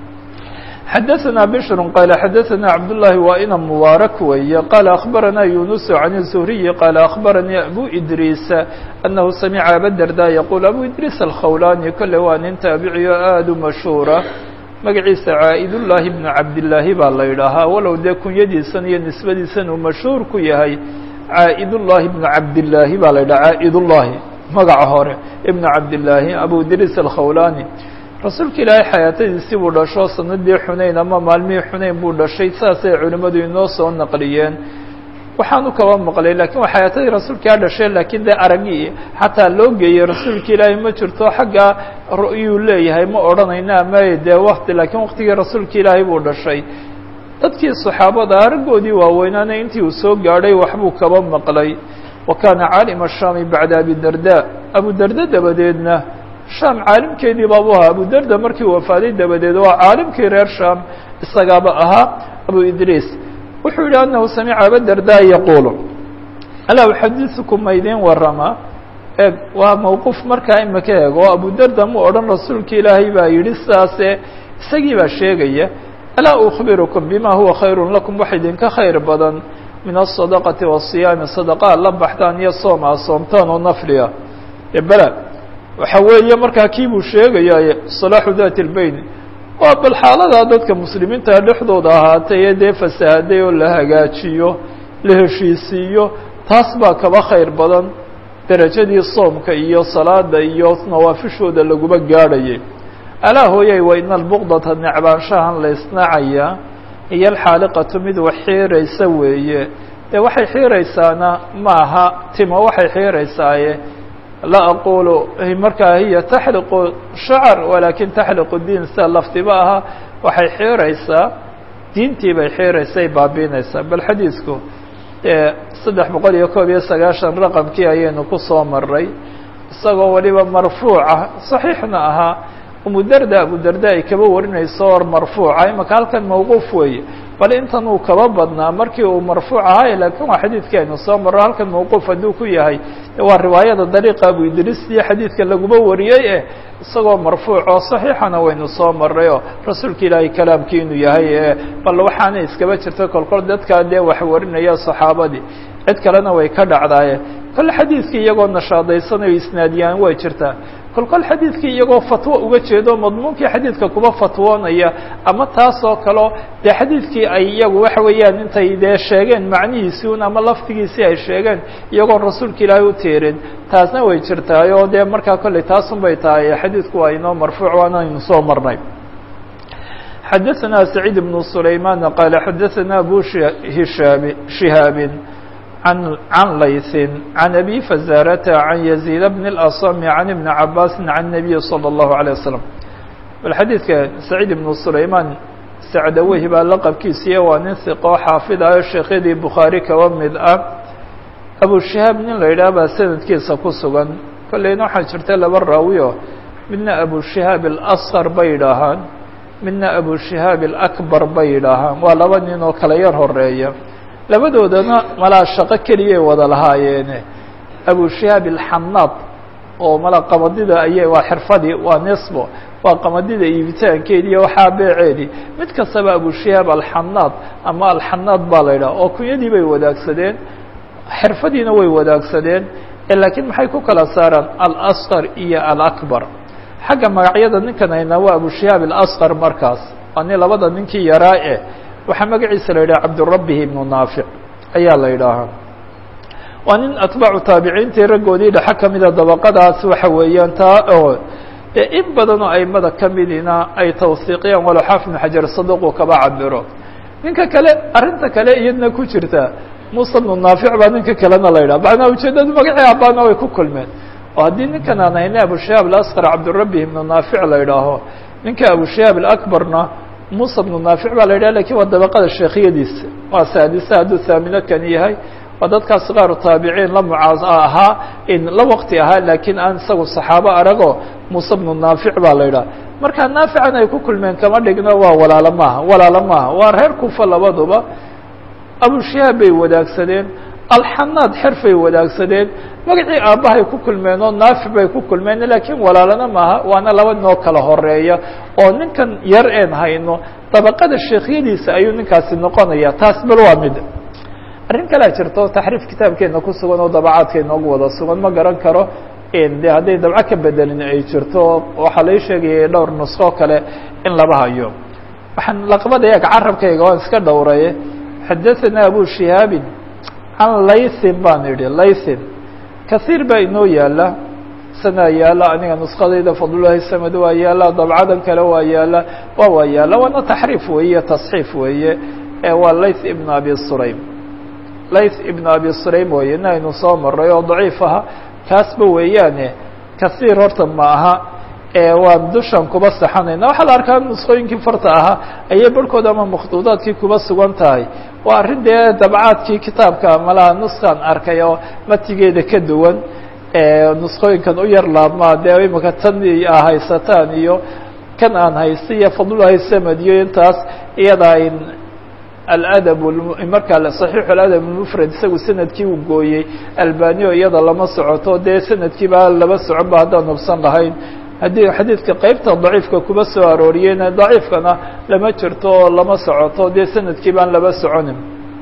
xadaثna bشhr qال xadaثna cabdاللahi waa ina mubaarak weeye qال أخbarana yuنuس عan الزهriyi qال أخbaranii abu idriis أnahu samica abadarda yaqul abu idriis الkhawlani kole waa nin taabiciyo aad u mashhuura magaciisa caa'idullaahi bnu cabdillaahi baa la yidhaahaa walow dee kunyadiisan iyo nisbadiisan uu mashhuur ku yahay caa'idullaahi ibnu cabdillaahi baa la yidhaha caa'idullaahi magaca hore ibnu cabdillaahi abu idriis alkhawlani rasuulka ilaahay xayaatadiisii buu dhasho sanadii xunayn ama maalmihii xunayn buu dhashay saasay culimmadu inoo soo naqliyeen waxaanu kaba maqlay lakin waa xayaatadii rasuulkaa dhashay laakiin dee aragii xataa loo geeyey rasuulka ilaahay ma jirto xagga ru'yuu leeyahay ma odhanayna ama dee wakti laakiin waktigii rasuulka ilaahay buu dhashay dadkii saxaabada araggoodii waaweynaana intii uu soo gaadhay waxbuu kaba maqlay wa kaana caalima shaami bacda abidarda abudarda dabadeedna shaam caalimkeedii baabuu ahaa abudarda markii uu wafaaday dabadeed waa caalimkii reer shaam isagaaba ahaa abu idriis wuxuu yihi anahu samica abadarda yaquulu alaa uxadiثukum ma idin warama eg waa mawquuf markaa imaka eeg oo abudarda mu odhan rasuulka ilaahay baa yidhi sidaase isagii baa sheegaya alaa ukbirukum bima huwa khayru lakum wax idinka khayr badan min aلصadaqati wالصiyaami sadaqaa la baxtaan iyo soom aa soomtaan oo nafliga bela waxa weeye markaa kii buu sheegaya صalaaxu dati اlbeyn waa bal xaaladaa dadka muslimiinta dhexdooda ahaatay ee dee fasahaday oo la hagaajiyo la heshiisiiyo taas baa kaba khayr badan derajadii soomka iyo salaada iyo nawaafishooda laguma gaadhayay alaa hooyay wa ina albugdata necbaanshahan la isnacaya iyo alxaaliqatu mid wax xiiraysa weeye dee waxay xiiraysaana maaha timo waxay xiiraysaaye la aqulu markaa hiya taxliqu shacar walakin taxliqu diin sida lafdiba ahaa waxay xiiraysaa diintii bay xiiraysay baabiinaysaa bal xadiidku saddex boqol iyo koob iyo sagaashan raqamkii ayaynu ku soo maray isagoo waliba marfuuca saxiixna ahaa umudarda abudarda ay kaba warinayso or marfuuca imaka halkan mawquuf weeye bal intan uu kaba badnaa markii uu marfuuc ahay lakin waa xadiidkii aynu soo marro halkan mawquuf hadduu ku yahay waa riwaayada dariiqa abu idriis iyo xadiidka laguma wariyey eh isagoo marfuuc oo saxiixana waynu soo maray oo rasuulka ilaahay kalaamkii inuu yahay e bal waxaana iskaba jirta kolkol dadkaa dee wax warinaya saxaabadii cid kalena way ka dhacdaaye kole xadiidkii iyagoo nashaadaysanayo isnaadiyaan way jirtaa kol kol xadiidkii iyagoo fatwo uga jeedo madmuunkii xadiidka kuba fatwoonaya ama taas oo kaleo dee xadiidkii ay iyagu waxa weeyaan intay dee sheegeen macnihiisii un ama laftigiisii ay sheegeen iyagoo rasuulka ilaahay u teerin taasna way jirtaay oo dee markaa kolley taasun bay tahay xadiidku waa inoo marfuuc waanaynu soo marnay xadaثna سacيid بن سlayman qala xadaثna abu hishaab shihaabi عن عن ليث عن أبي فزارة عن يزيد بن الأصم عن ابن عباس عن النبي صلى الله عليه وسلم والحديثka سعيد بن سليمان sacdaweyhi baa laqabkiisiiya waa nin hiqoo xaafid ah oo sheekhyadii bukhaari kaba mid ah abushihaab nin la yidhaah baa sanadkiisa ku sugan kolleyna waxaa jirta laba raawiyo midna abushihaab اlasqar bay yidhaahaan midna abushihaab alakbar bay yidhaahaan waa laba nin oo kala yar horeeya labadoodana malaa shaqo keliyay wada lahaayeene abushihaab alxanaad oo mala qamadida ayay waa xirfadii waa nisbo waa qamadida iibitaankeedi iyo waxaa beeceedii mid kastaba abushihaab alxanaad ama alxanaad baa la yidhaha oo kunyadii bay wadaagsadeen xirfadiina way wadaagsadeen laakiin maxay ku kala saaraan alasqar iyo alakbar xagga magacyada ninkan haynaa waa abushihaab alasqar markaas waa nin labada ninkii yaraa eh waxaa magaciisa la yidhaha cabdurabbih ibnu naafic ayaa la yidhaahaa waa nin atbaacu taabiciintii raggoodii dhexe kamida dabaqadaas waxa weeyaan taa oo dee in badanoo aimada kamidina ay tawsiiqiyaan walow xaafid ibnu xajar saduqu kaba cabiro ninka kale arrinta kale iyadna ku jirta muuse bnu naafic baa ninka kalena la yidhaha macnaa ujeedadu magacii abaana way ku kulmeen oo haddii ninkan aan hayna abushihaab alasqar cabdurabbih ibnu naafic la yidhaaho ninka abushihaab alakbarna muuse bnu naafic baa la yidhaha lakin waa dabaqada sheekhiyadiisa waa saadisa hadduu haamino kan yahay waa dadkaas qaaru taabiciin la mucaas ahaa in la waqti ahaa laakiin aan isagu saxaabo arago muuse bnu naafic baa la yidhaha marka naafican ay ku kulmeen kama dhigno waa walaalo maaha walaalo maaha waa reer kufa labaduba abushihaab bay wadaagsadeen alxanaad xerfay wadaagsadeen magacii aabbahay ku kulmeen oo naafic bay ku kulmeen laakiin walaalana maaha waana laba noo kala horeeya oo ninkan yar een hayno dabaqada sheekhyadiisa ayuu ninkaasi noqonaya taas bal waa mid arrin kalea jirto taxriif kitaabkeena ku sugan oo dabacaadka inoogu wada sugan ma garan karo de hadday dabco ka bedelin ay jirto waxaa lai sheegayay dhowr nusqo kale in laba hayo waxaan laqbadaya carabkayga waan iska dhowraye xadaثana abu shihaabin can laythin baan idhi laythin kaiir baa inoo yaala sanaa yaala aniga nuskadayda fadlulahi samad waa yaala dabcadan kale waa yaala waa waa yaala waana taxriif weeye tasxiif weeye waa layth ibn abi sulaym layth ibn abi sulaym weye in aynu soo maray oo daciif aha kaasba weeyaane kasiir horta ma aha waan dushan kuba saxanayna waxaa la arkaa nusqooyinkii farta ahaa ayay barhkood ama makhduudaadkii kuba sugan tahay waa arrin dee dabcaadkii kitaabka malaha nuskan arkay oo matigeeda ka duwan nusqooyinkan u yar laabmaa dee imika tan a haysataan iyo kan aan haysta iyo fadlulahi samad iyo intaas iyada in aladab markaa صaxiix aladab mufrad isagu sanadkii uu gooyey albaniyo iyada lama socoto dee sanadkiiba laba socon ba haddaan hubsan lahayn haddii xadiidka qeybta daciifka kuba soo arooriyeyna daciifkana lama jirto oo lama socoto dee sanadkii baan laba soconin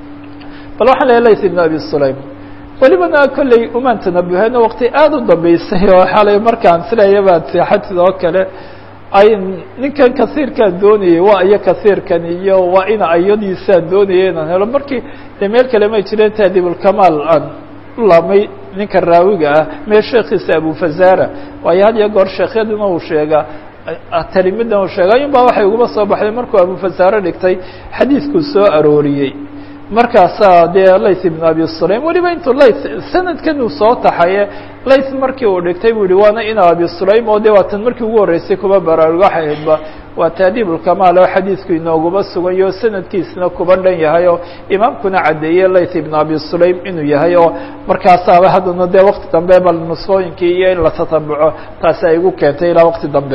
bal waxaan leeya layth ibn abi sulaym welibana kolley umaan tanabuheen waqti aada u dambeysay oo xalay markaan silayabaad seexatid oo kale ay ninkan kasiirkaan doonayay waa iyo kasiirkan iyo waa ina ayadiisaan doonaya inaan helo markii dee meel kale may jireen taadibulkamaal aan u laabmay ninka raawiga ah mee sheekiisa abufazara waayo had iyo goor sheekhyadina uu sheegaa talimidna uu sheega ayun baa waxay uguma soo baxday markuu abufazare dhigtay xadiidkuu soo arooriyey markaasaa dee layth ibn abi sulaym weliba intuu layth sanadkan uu soo taxaye layth markii uu dhigtay buu yihi waana ina abi sulaym oo de waa tan markii ugu horreysay kuba baraarugo waxay ahaydba waa taadiibulkamaal oo xadiidku inooguma suganyo sanadkiisna kuba dhan yahay oo imaamkuna caddeeyey layth ibn abi sulaym inuu yahay oo markaasaaba haddana dee wakti dambe bal nusqooyinkii iyo in la tatabuco taasi ay igu keentay ilaa wakti dambe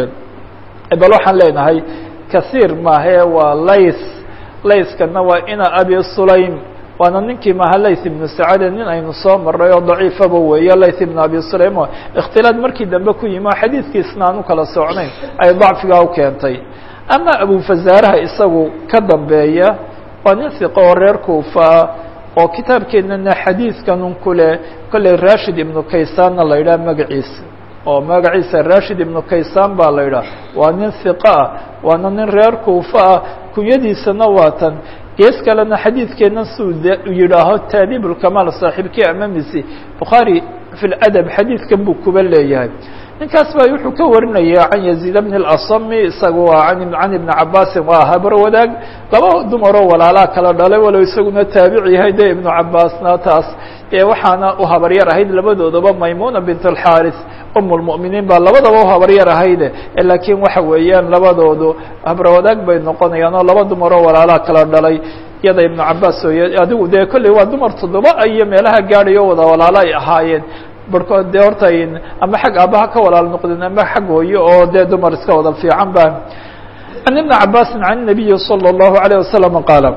bal waxaan leenahay kasiir maahe waa layth layskana waa ina abi sulaym waana ninkii maha layth ibnu sacade nin aynu soo maray oo daciifaba weeye layth ibn abi sulaym oo ikhtilaad markii dambe ku yimi oo xadiidkiisna aan u kala socnayn ay dacfigaa u keentay ama abufazaaraha isagu ka dambeeya waa nin hiqo oo reer kuufaa oo kitaabkeennana xadiidkanun ku leh kolley rashid ibnu kaysaanna la yidhaha magaciisa oo magaciisa rashid ibnu kaysaan baa la yidhaha waa nin hiqo ah waana nin reer kuufa ah kunyadiisana waa tan gees kalena xadiidkeenna siuu yidhaaho taadiibulkamaal saaxiibkii amamisi bukhaari fi ladab xadiidkan buu kuba leeyahay ninkaas baa wuxuu ka warinaya can yaziid bni اlasami isaga waa can ibni cabaasin waa habro wadaag laba dumaroo walaalaa kala dhalay walow isaguna taabic yahay de ibnu cabaasna taas ee waxaana u habaryar ahayd labadoodaba maymuna bint اlxaris um lmuminiin baa labadaba u habaryar ahayde laakiin waxa weeyaan labadoodu habro wadaag bay noqonayaan oo laba dumaroo walaalaa kala dhalay iyada ibnu cabaas ooy adigu dee kolley waa dumar toddoba iyo meelaha gaadhayo wada walaalo ay ahaayeen barhkood dee horta ama xag aabaha ka walaal noqdeen ama xag hooyo oo dee dumar iska wada fiican ba can ibni cabaasin can nabiyi salى اllahu alayه wasalam qaala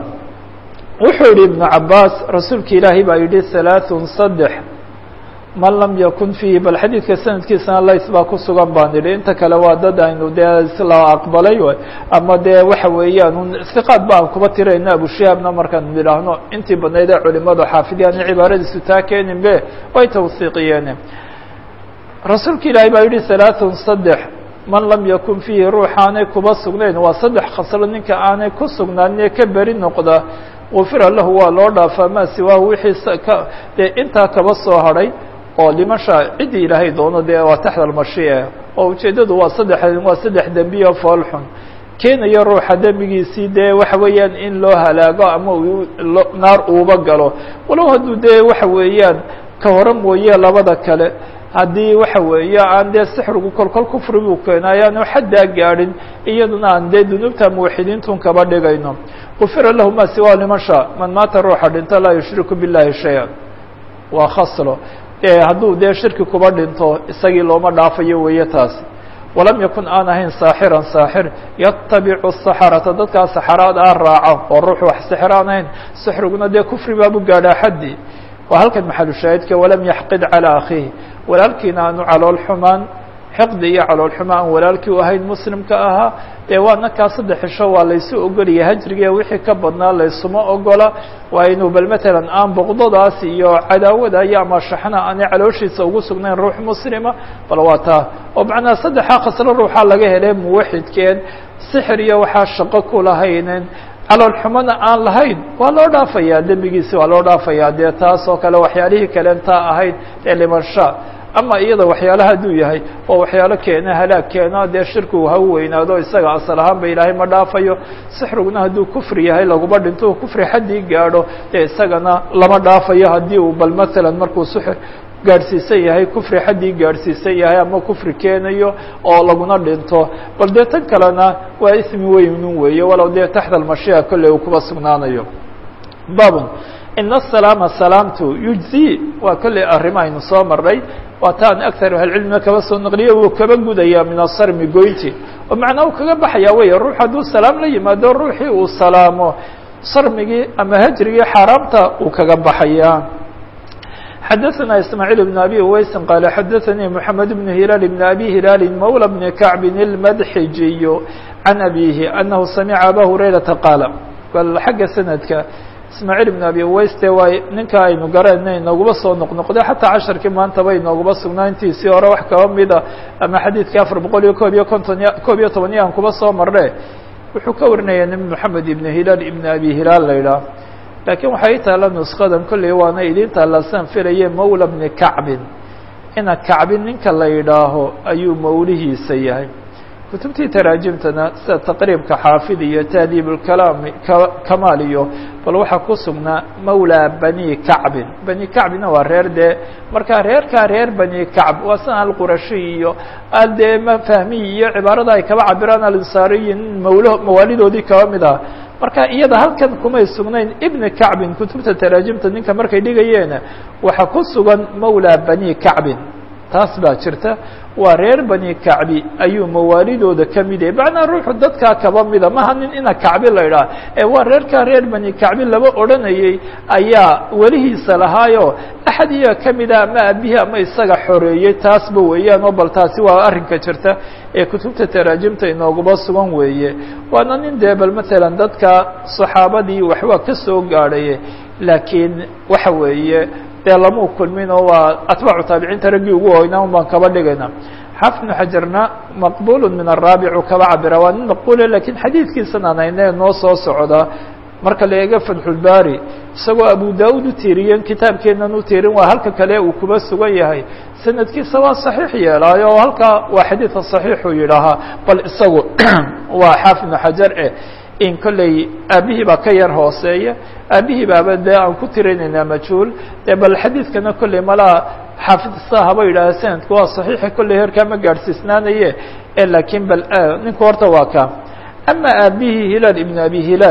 wuxuu yihi ibnu cabaas rasuulka ilaahay baa yidhi halaaثun saddex man lam yakun fiihi bal xadiidka sanadkiisana lays baa ku sugan baan idhi inta kale waa dad aynu dee isla aqbalay ama dee waxa weeyaan iqaad ba aan kuba tirayno abushihaabna markaan idhaahno intii badnayd ee culimadu xaafidiyaan cibaaradiisu taa keenin be way tawsiiqiyeen rasuulka ilaahay baa yidhi halaaثun saddex man lam yakun fiihi ruux aanay kuba sugnayn waa saddex khaslo ninka aanay ku sugnaaninee ka beri noqda gufira lahu waa loo dhaafaa maa siwaahu wixii ka dee intaa kaba soo hadhay oo limasha ciddii ilaahay doono dee waa taxta almashii'a oo ujeeddadu waa saddex waa saddex dembiyo foolxun keenayo ruuxa dembigiisii dee waxa weeyaan in loo halaago ama naar uuba galo walow hadduu dee waxa weeyaan ka hore mooye labada kale haddii waxa weeye aan dee sixrigu kolkol kufri buu keena ayaanu xaddaa gaadhin iyaduna aan dee dunuubta muwaxidiintun kaba dhigayno gufira lahu ma siwa liman shaa man maata ruuxa dhinto laa yushriku billahi shay-an waa khaslo hadduu dee shirki kuba dhinto isagii looma dhaafayo weeye taasi walam yakun aan ahayn saaxiran saaxir yatabicu saxarata dadkaa saxaraad ah raaco oo ruux wax sixir aan ahayn sixriguna dee kufri baabu gaadhaa xaddii waa halkan maxalu shaahidka walam yaxqid calى akhiihi walaalkiina aanu calool xumaan xiqdi iyo calool xumaan aan walaalkii u ahayn muslimka ahaa dee waa nakaa saddex xisho waa laysu ogolaya hajriga wixii ka badnaa laysuma ogola waa inuu bal matalan aan boqdadaas iyo cadaawada iyo ama shaxna aanay calooshiisa ugu sugnayn ruux muslima bal waa taa oo macnaa saddexaa khaslo ruuxaa laga helay muwaxidkeen sixir iyo waxaa shaqo ku lahaynen calool xumana aan lahayn waa loo dhaafayaa dembigiisi waa loo dhaafayaa dee taas oo kale waxyaalihii kalen taa ahayd ee limansha ama iyada waxyaalaha hadduu yahay oo waxyaalo keena halaag keena dee shirkigu ha u weynaado isaga asal ahaan ba ilaahay ma dhaafayo sixriguna hadduu kufri yahay laguma dhinto kufri xaddii gaadho dee isagana lama dhaafayo haddii uu bal maalan markuu sixr gaadhsiisan yahay kufri xaddii gaadhsiisan yahay ama kufri keenayo oo laguna dhinto bal dee tan kalena waa ismi weynun weeye walow dee taxta almashiica kolley uu kuba sugnaanayo babun ina asalaama salaamtu yujzi waa kolley arrimo aynu soo marnay waa taan aktar ahlcilmiga kaba soo naqliye wuu kaba gudaya min asarmi goynti oo macnaa uu kaga baxaya wey ruux hadduu salaam la yimaado ruuxii uu salaamo sarmigii ama hajrigii xaaraamta uu kaga baxaya xadaثna ismاعيل بن abي uweysi qال xadaثnii mحamed بن hilaal بn abi hilaali mawlى بn kacbi الmadxijiy can abihi anahu samica aba hurayraةa qaala bal xagga sanadka ismaaعيل بn abi uweys de waa ninka aynu garana inoogaba soo noqnoqday xataa casharkii maantaba inoogaba sugnaa intiisii hore wax kaba mida ama xadiidkii afar boqol iyo koob iyo konton koob iyo toban yaan kuba soo marne wuxuu ka warinaya nin mحamed ibn hilaal ibn abi hilaal la idhaah lakiin waxay i taalla nuskadan kolley waana idin taallasan filaye mawla bni kacbin ina kacbin ninka la yidhaaho ayuu mawlihiisa yahay kutubtii taraajimtana sida taqriibka xaafid iyo tahdiib lkalaami kamaal iyo bal waxaa ku sugnaa mawla bani kacbin bani kacbina waa reer dee markaa reerkaa reer bani kacb waa sida alqurashi iyo al dee mafahmiy iyo cibaarada ay kaba cabiraan alinsaariyin mawlo mawaalidoodii kaba mid ah marka iyada halkan kumay sugnayn ibni kacbin kutubta taraajimta ninka markay dhigayeen waxaa ku sugan mawla bani kacbin taas baa jirta waa reer bani kacbi ayuu mawaalidooda ka mid yahay macnaa ruuxu dadkaa kaba mida maha nin ina kacbi la idhaah ee waa reerkaa reer bani kacbi laba odhanayey ayaa welihiisa lahaayo axad iyaga ka mida ama aabihii ama isaga xoreeyey taasba weeyaan oo bal taasi waa arrinka jirta ee kutubta taraajimta inooguba sugan weeye waana nin dee bal matalan dadka saxaabadii waxbaa ka soo gaadhaye laakiin waxa weeye dee lamau kulmin oo waa atbaacu taabiciinta raggii ugu hoynaa un baan kaba dhigayna xaafid bnu xajarna maqbul min araabicu kaba cabira waa nin maqbule lakiin xadiidkiisan aan hayne noo soo socda marka la eego fatxulbaari isagoo abu da-ud u tiiriyen kitaabkeenan u tiirin waa halka kale uu kuba sugan yahay sanadkiisa waa saxiix yeelaayo oo halkaa waa xadiidka saxiixuu yidhaahaa bal isagu waa xaafid bnu xajar eh in kolley aabihii baa ka yar hooseeya aabihii baaba dee aan ku tirinaynaa majhuul dee bal xadiidkana kolley malaa xaafidsa haba yidhaaha sanadku waa saxiixa kolley heerkaa ma gaadhsiisnaanaye e laakiin bal ninku horta waa ka ama aabihii hilaal ibnu abi hilaal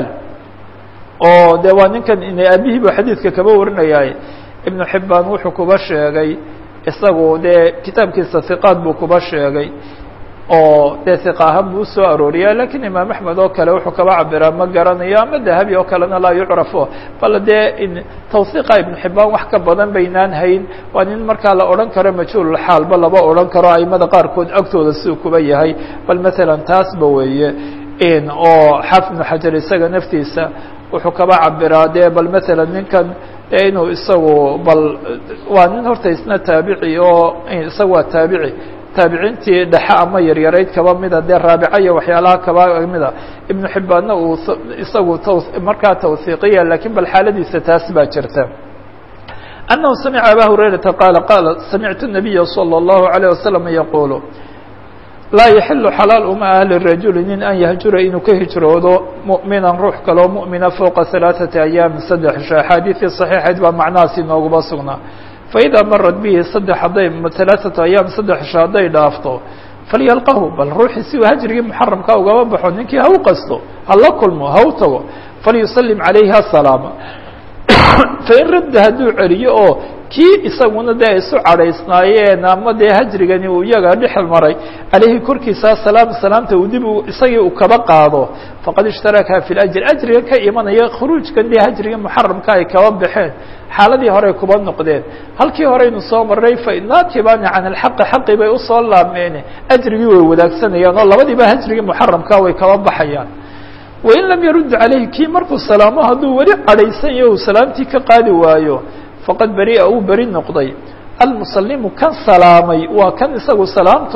oo de waa ninkan in aabihii bu xadiidka kaba warinayaay ibnu xibaan wuxuu kuba sheegay isagu dee kitaabkiisa hiqaad buu kuba sheegay oo dee hiqa ahaan buu usoo arooriya lakiin imaam axmed oo kale wuxuu kaba cabiraa ma garanayo ama dahabi oo kalena laa yucrafo bal dee tawhiiqa ibnu xibaan wax ka badan baynaan hayn waa nin markaa la odhan karo majhuulxaalba laba odhan karo aimada qaarkood agtooda siduu kuba yahay bal matalan taasba weeye oo xaafid ibnu xajar isaga naftiisa wuxuu kaba cabiraa dee bal matalan ninkan dee inuu isagu bal waa nin horta isna taabici oo isaga waa taabici taabiciintii dhexe ama yaryarayd kaba mida dee raabica iyo waxyaalaha kaba mida ibnu xibbaanna uu isagu t markaa tawhiiqiya lakiin bal xaaladiisa taas baa jirta annahu samica aba hurayrata qaala qaala samictu الnabiya salى الlahu عalيه wasalam yaqulu laa yaxilu xalaal uma ah lirajuli nin an yahjura inuu ka hijroodo mu'minan ruux kaloo mu'mina fowqa halaaثati ayaamin saddex isho axaadiidii صaxiixayd baa macnahaas inooguba sugnaa faidaa marad bihi saddex hadday halaaثatu ayaam saddex isho hadday dhaafto falyalqahu bal ruuxii si uu hajrigii muxaramka ugaba baxo ninkii ha u qasto ha la kulmo ha u tago falyusalim calayhi asalaama fain radda hadduu celiyo oo kii isaguna dee ay isu cadhaysnaayeen ama dee hajrigani uu iyaga dhexel maray caleyhi korkiisa salaam salaamta uu dib isagii uu kaba qaado faqad ishtaraka fi lajr ajriga ka imanaya khuruujkan dee hajriga muxaramka ay kaba baxeen xaaladii horey kuba noqdeen halkii horeynu soo maray fainaatibani can alxaqi xaqi bay usoo laabmeen ajrigii way wadaagsanayaan oo labadiiba hajrigii muxaramka way kaba baxayaan wain lam yarud calayhi kii markuu salaamo hadduu weli cadhaysan yaho uu salaamtii ka qaadi waayo faqad beria uu beri noqday almusalimu kan salaamay waa kan isagu salaamto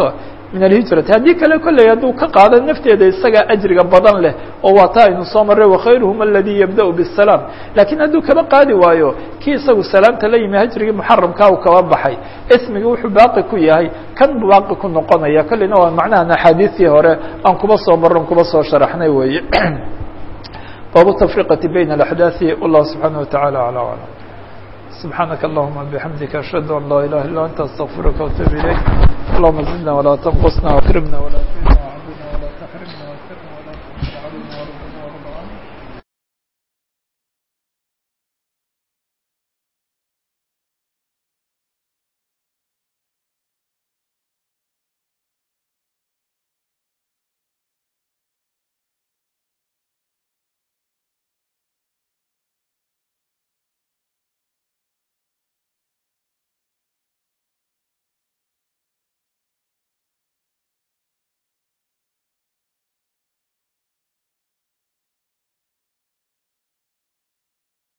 min alhijrati haddii kale kolley hadduu ka qaado nafteeda isagaa ajriga badan leh oo waa taa aynu soo marray wakhayruhum aladii yabda'u bisalaam laakiin hadduu kaba qaadi waayo kii isagu salaamta la yimi hajrigii muxaramkaa uu kaba baxay ismigi wuxuu baaqi ku yahay kan baaqi ku noqonaya kolleyna waa macnahan axaadiistii hore aan kuba soo maron kuba soo sharaxnay weeye baabu tafriqati bayna alaxdaaثi wallahu subxaana wataعala alى aclam سبحانك اللهم بحمدك أشهد أن لا إله إلا أنت أستغفرك وأتوب إليك اللهم زدنا ولا تنقصنا وأكرمنا ولا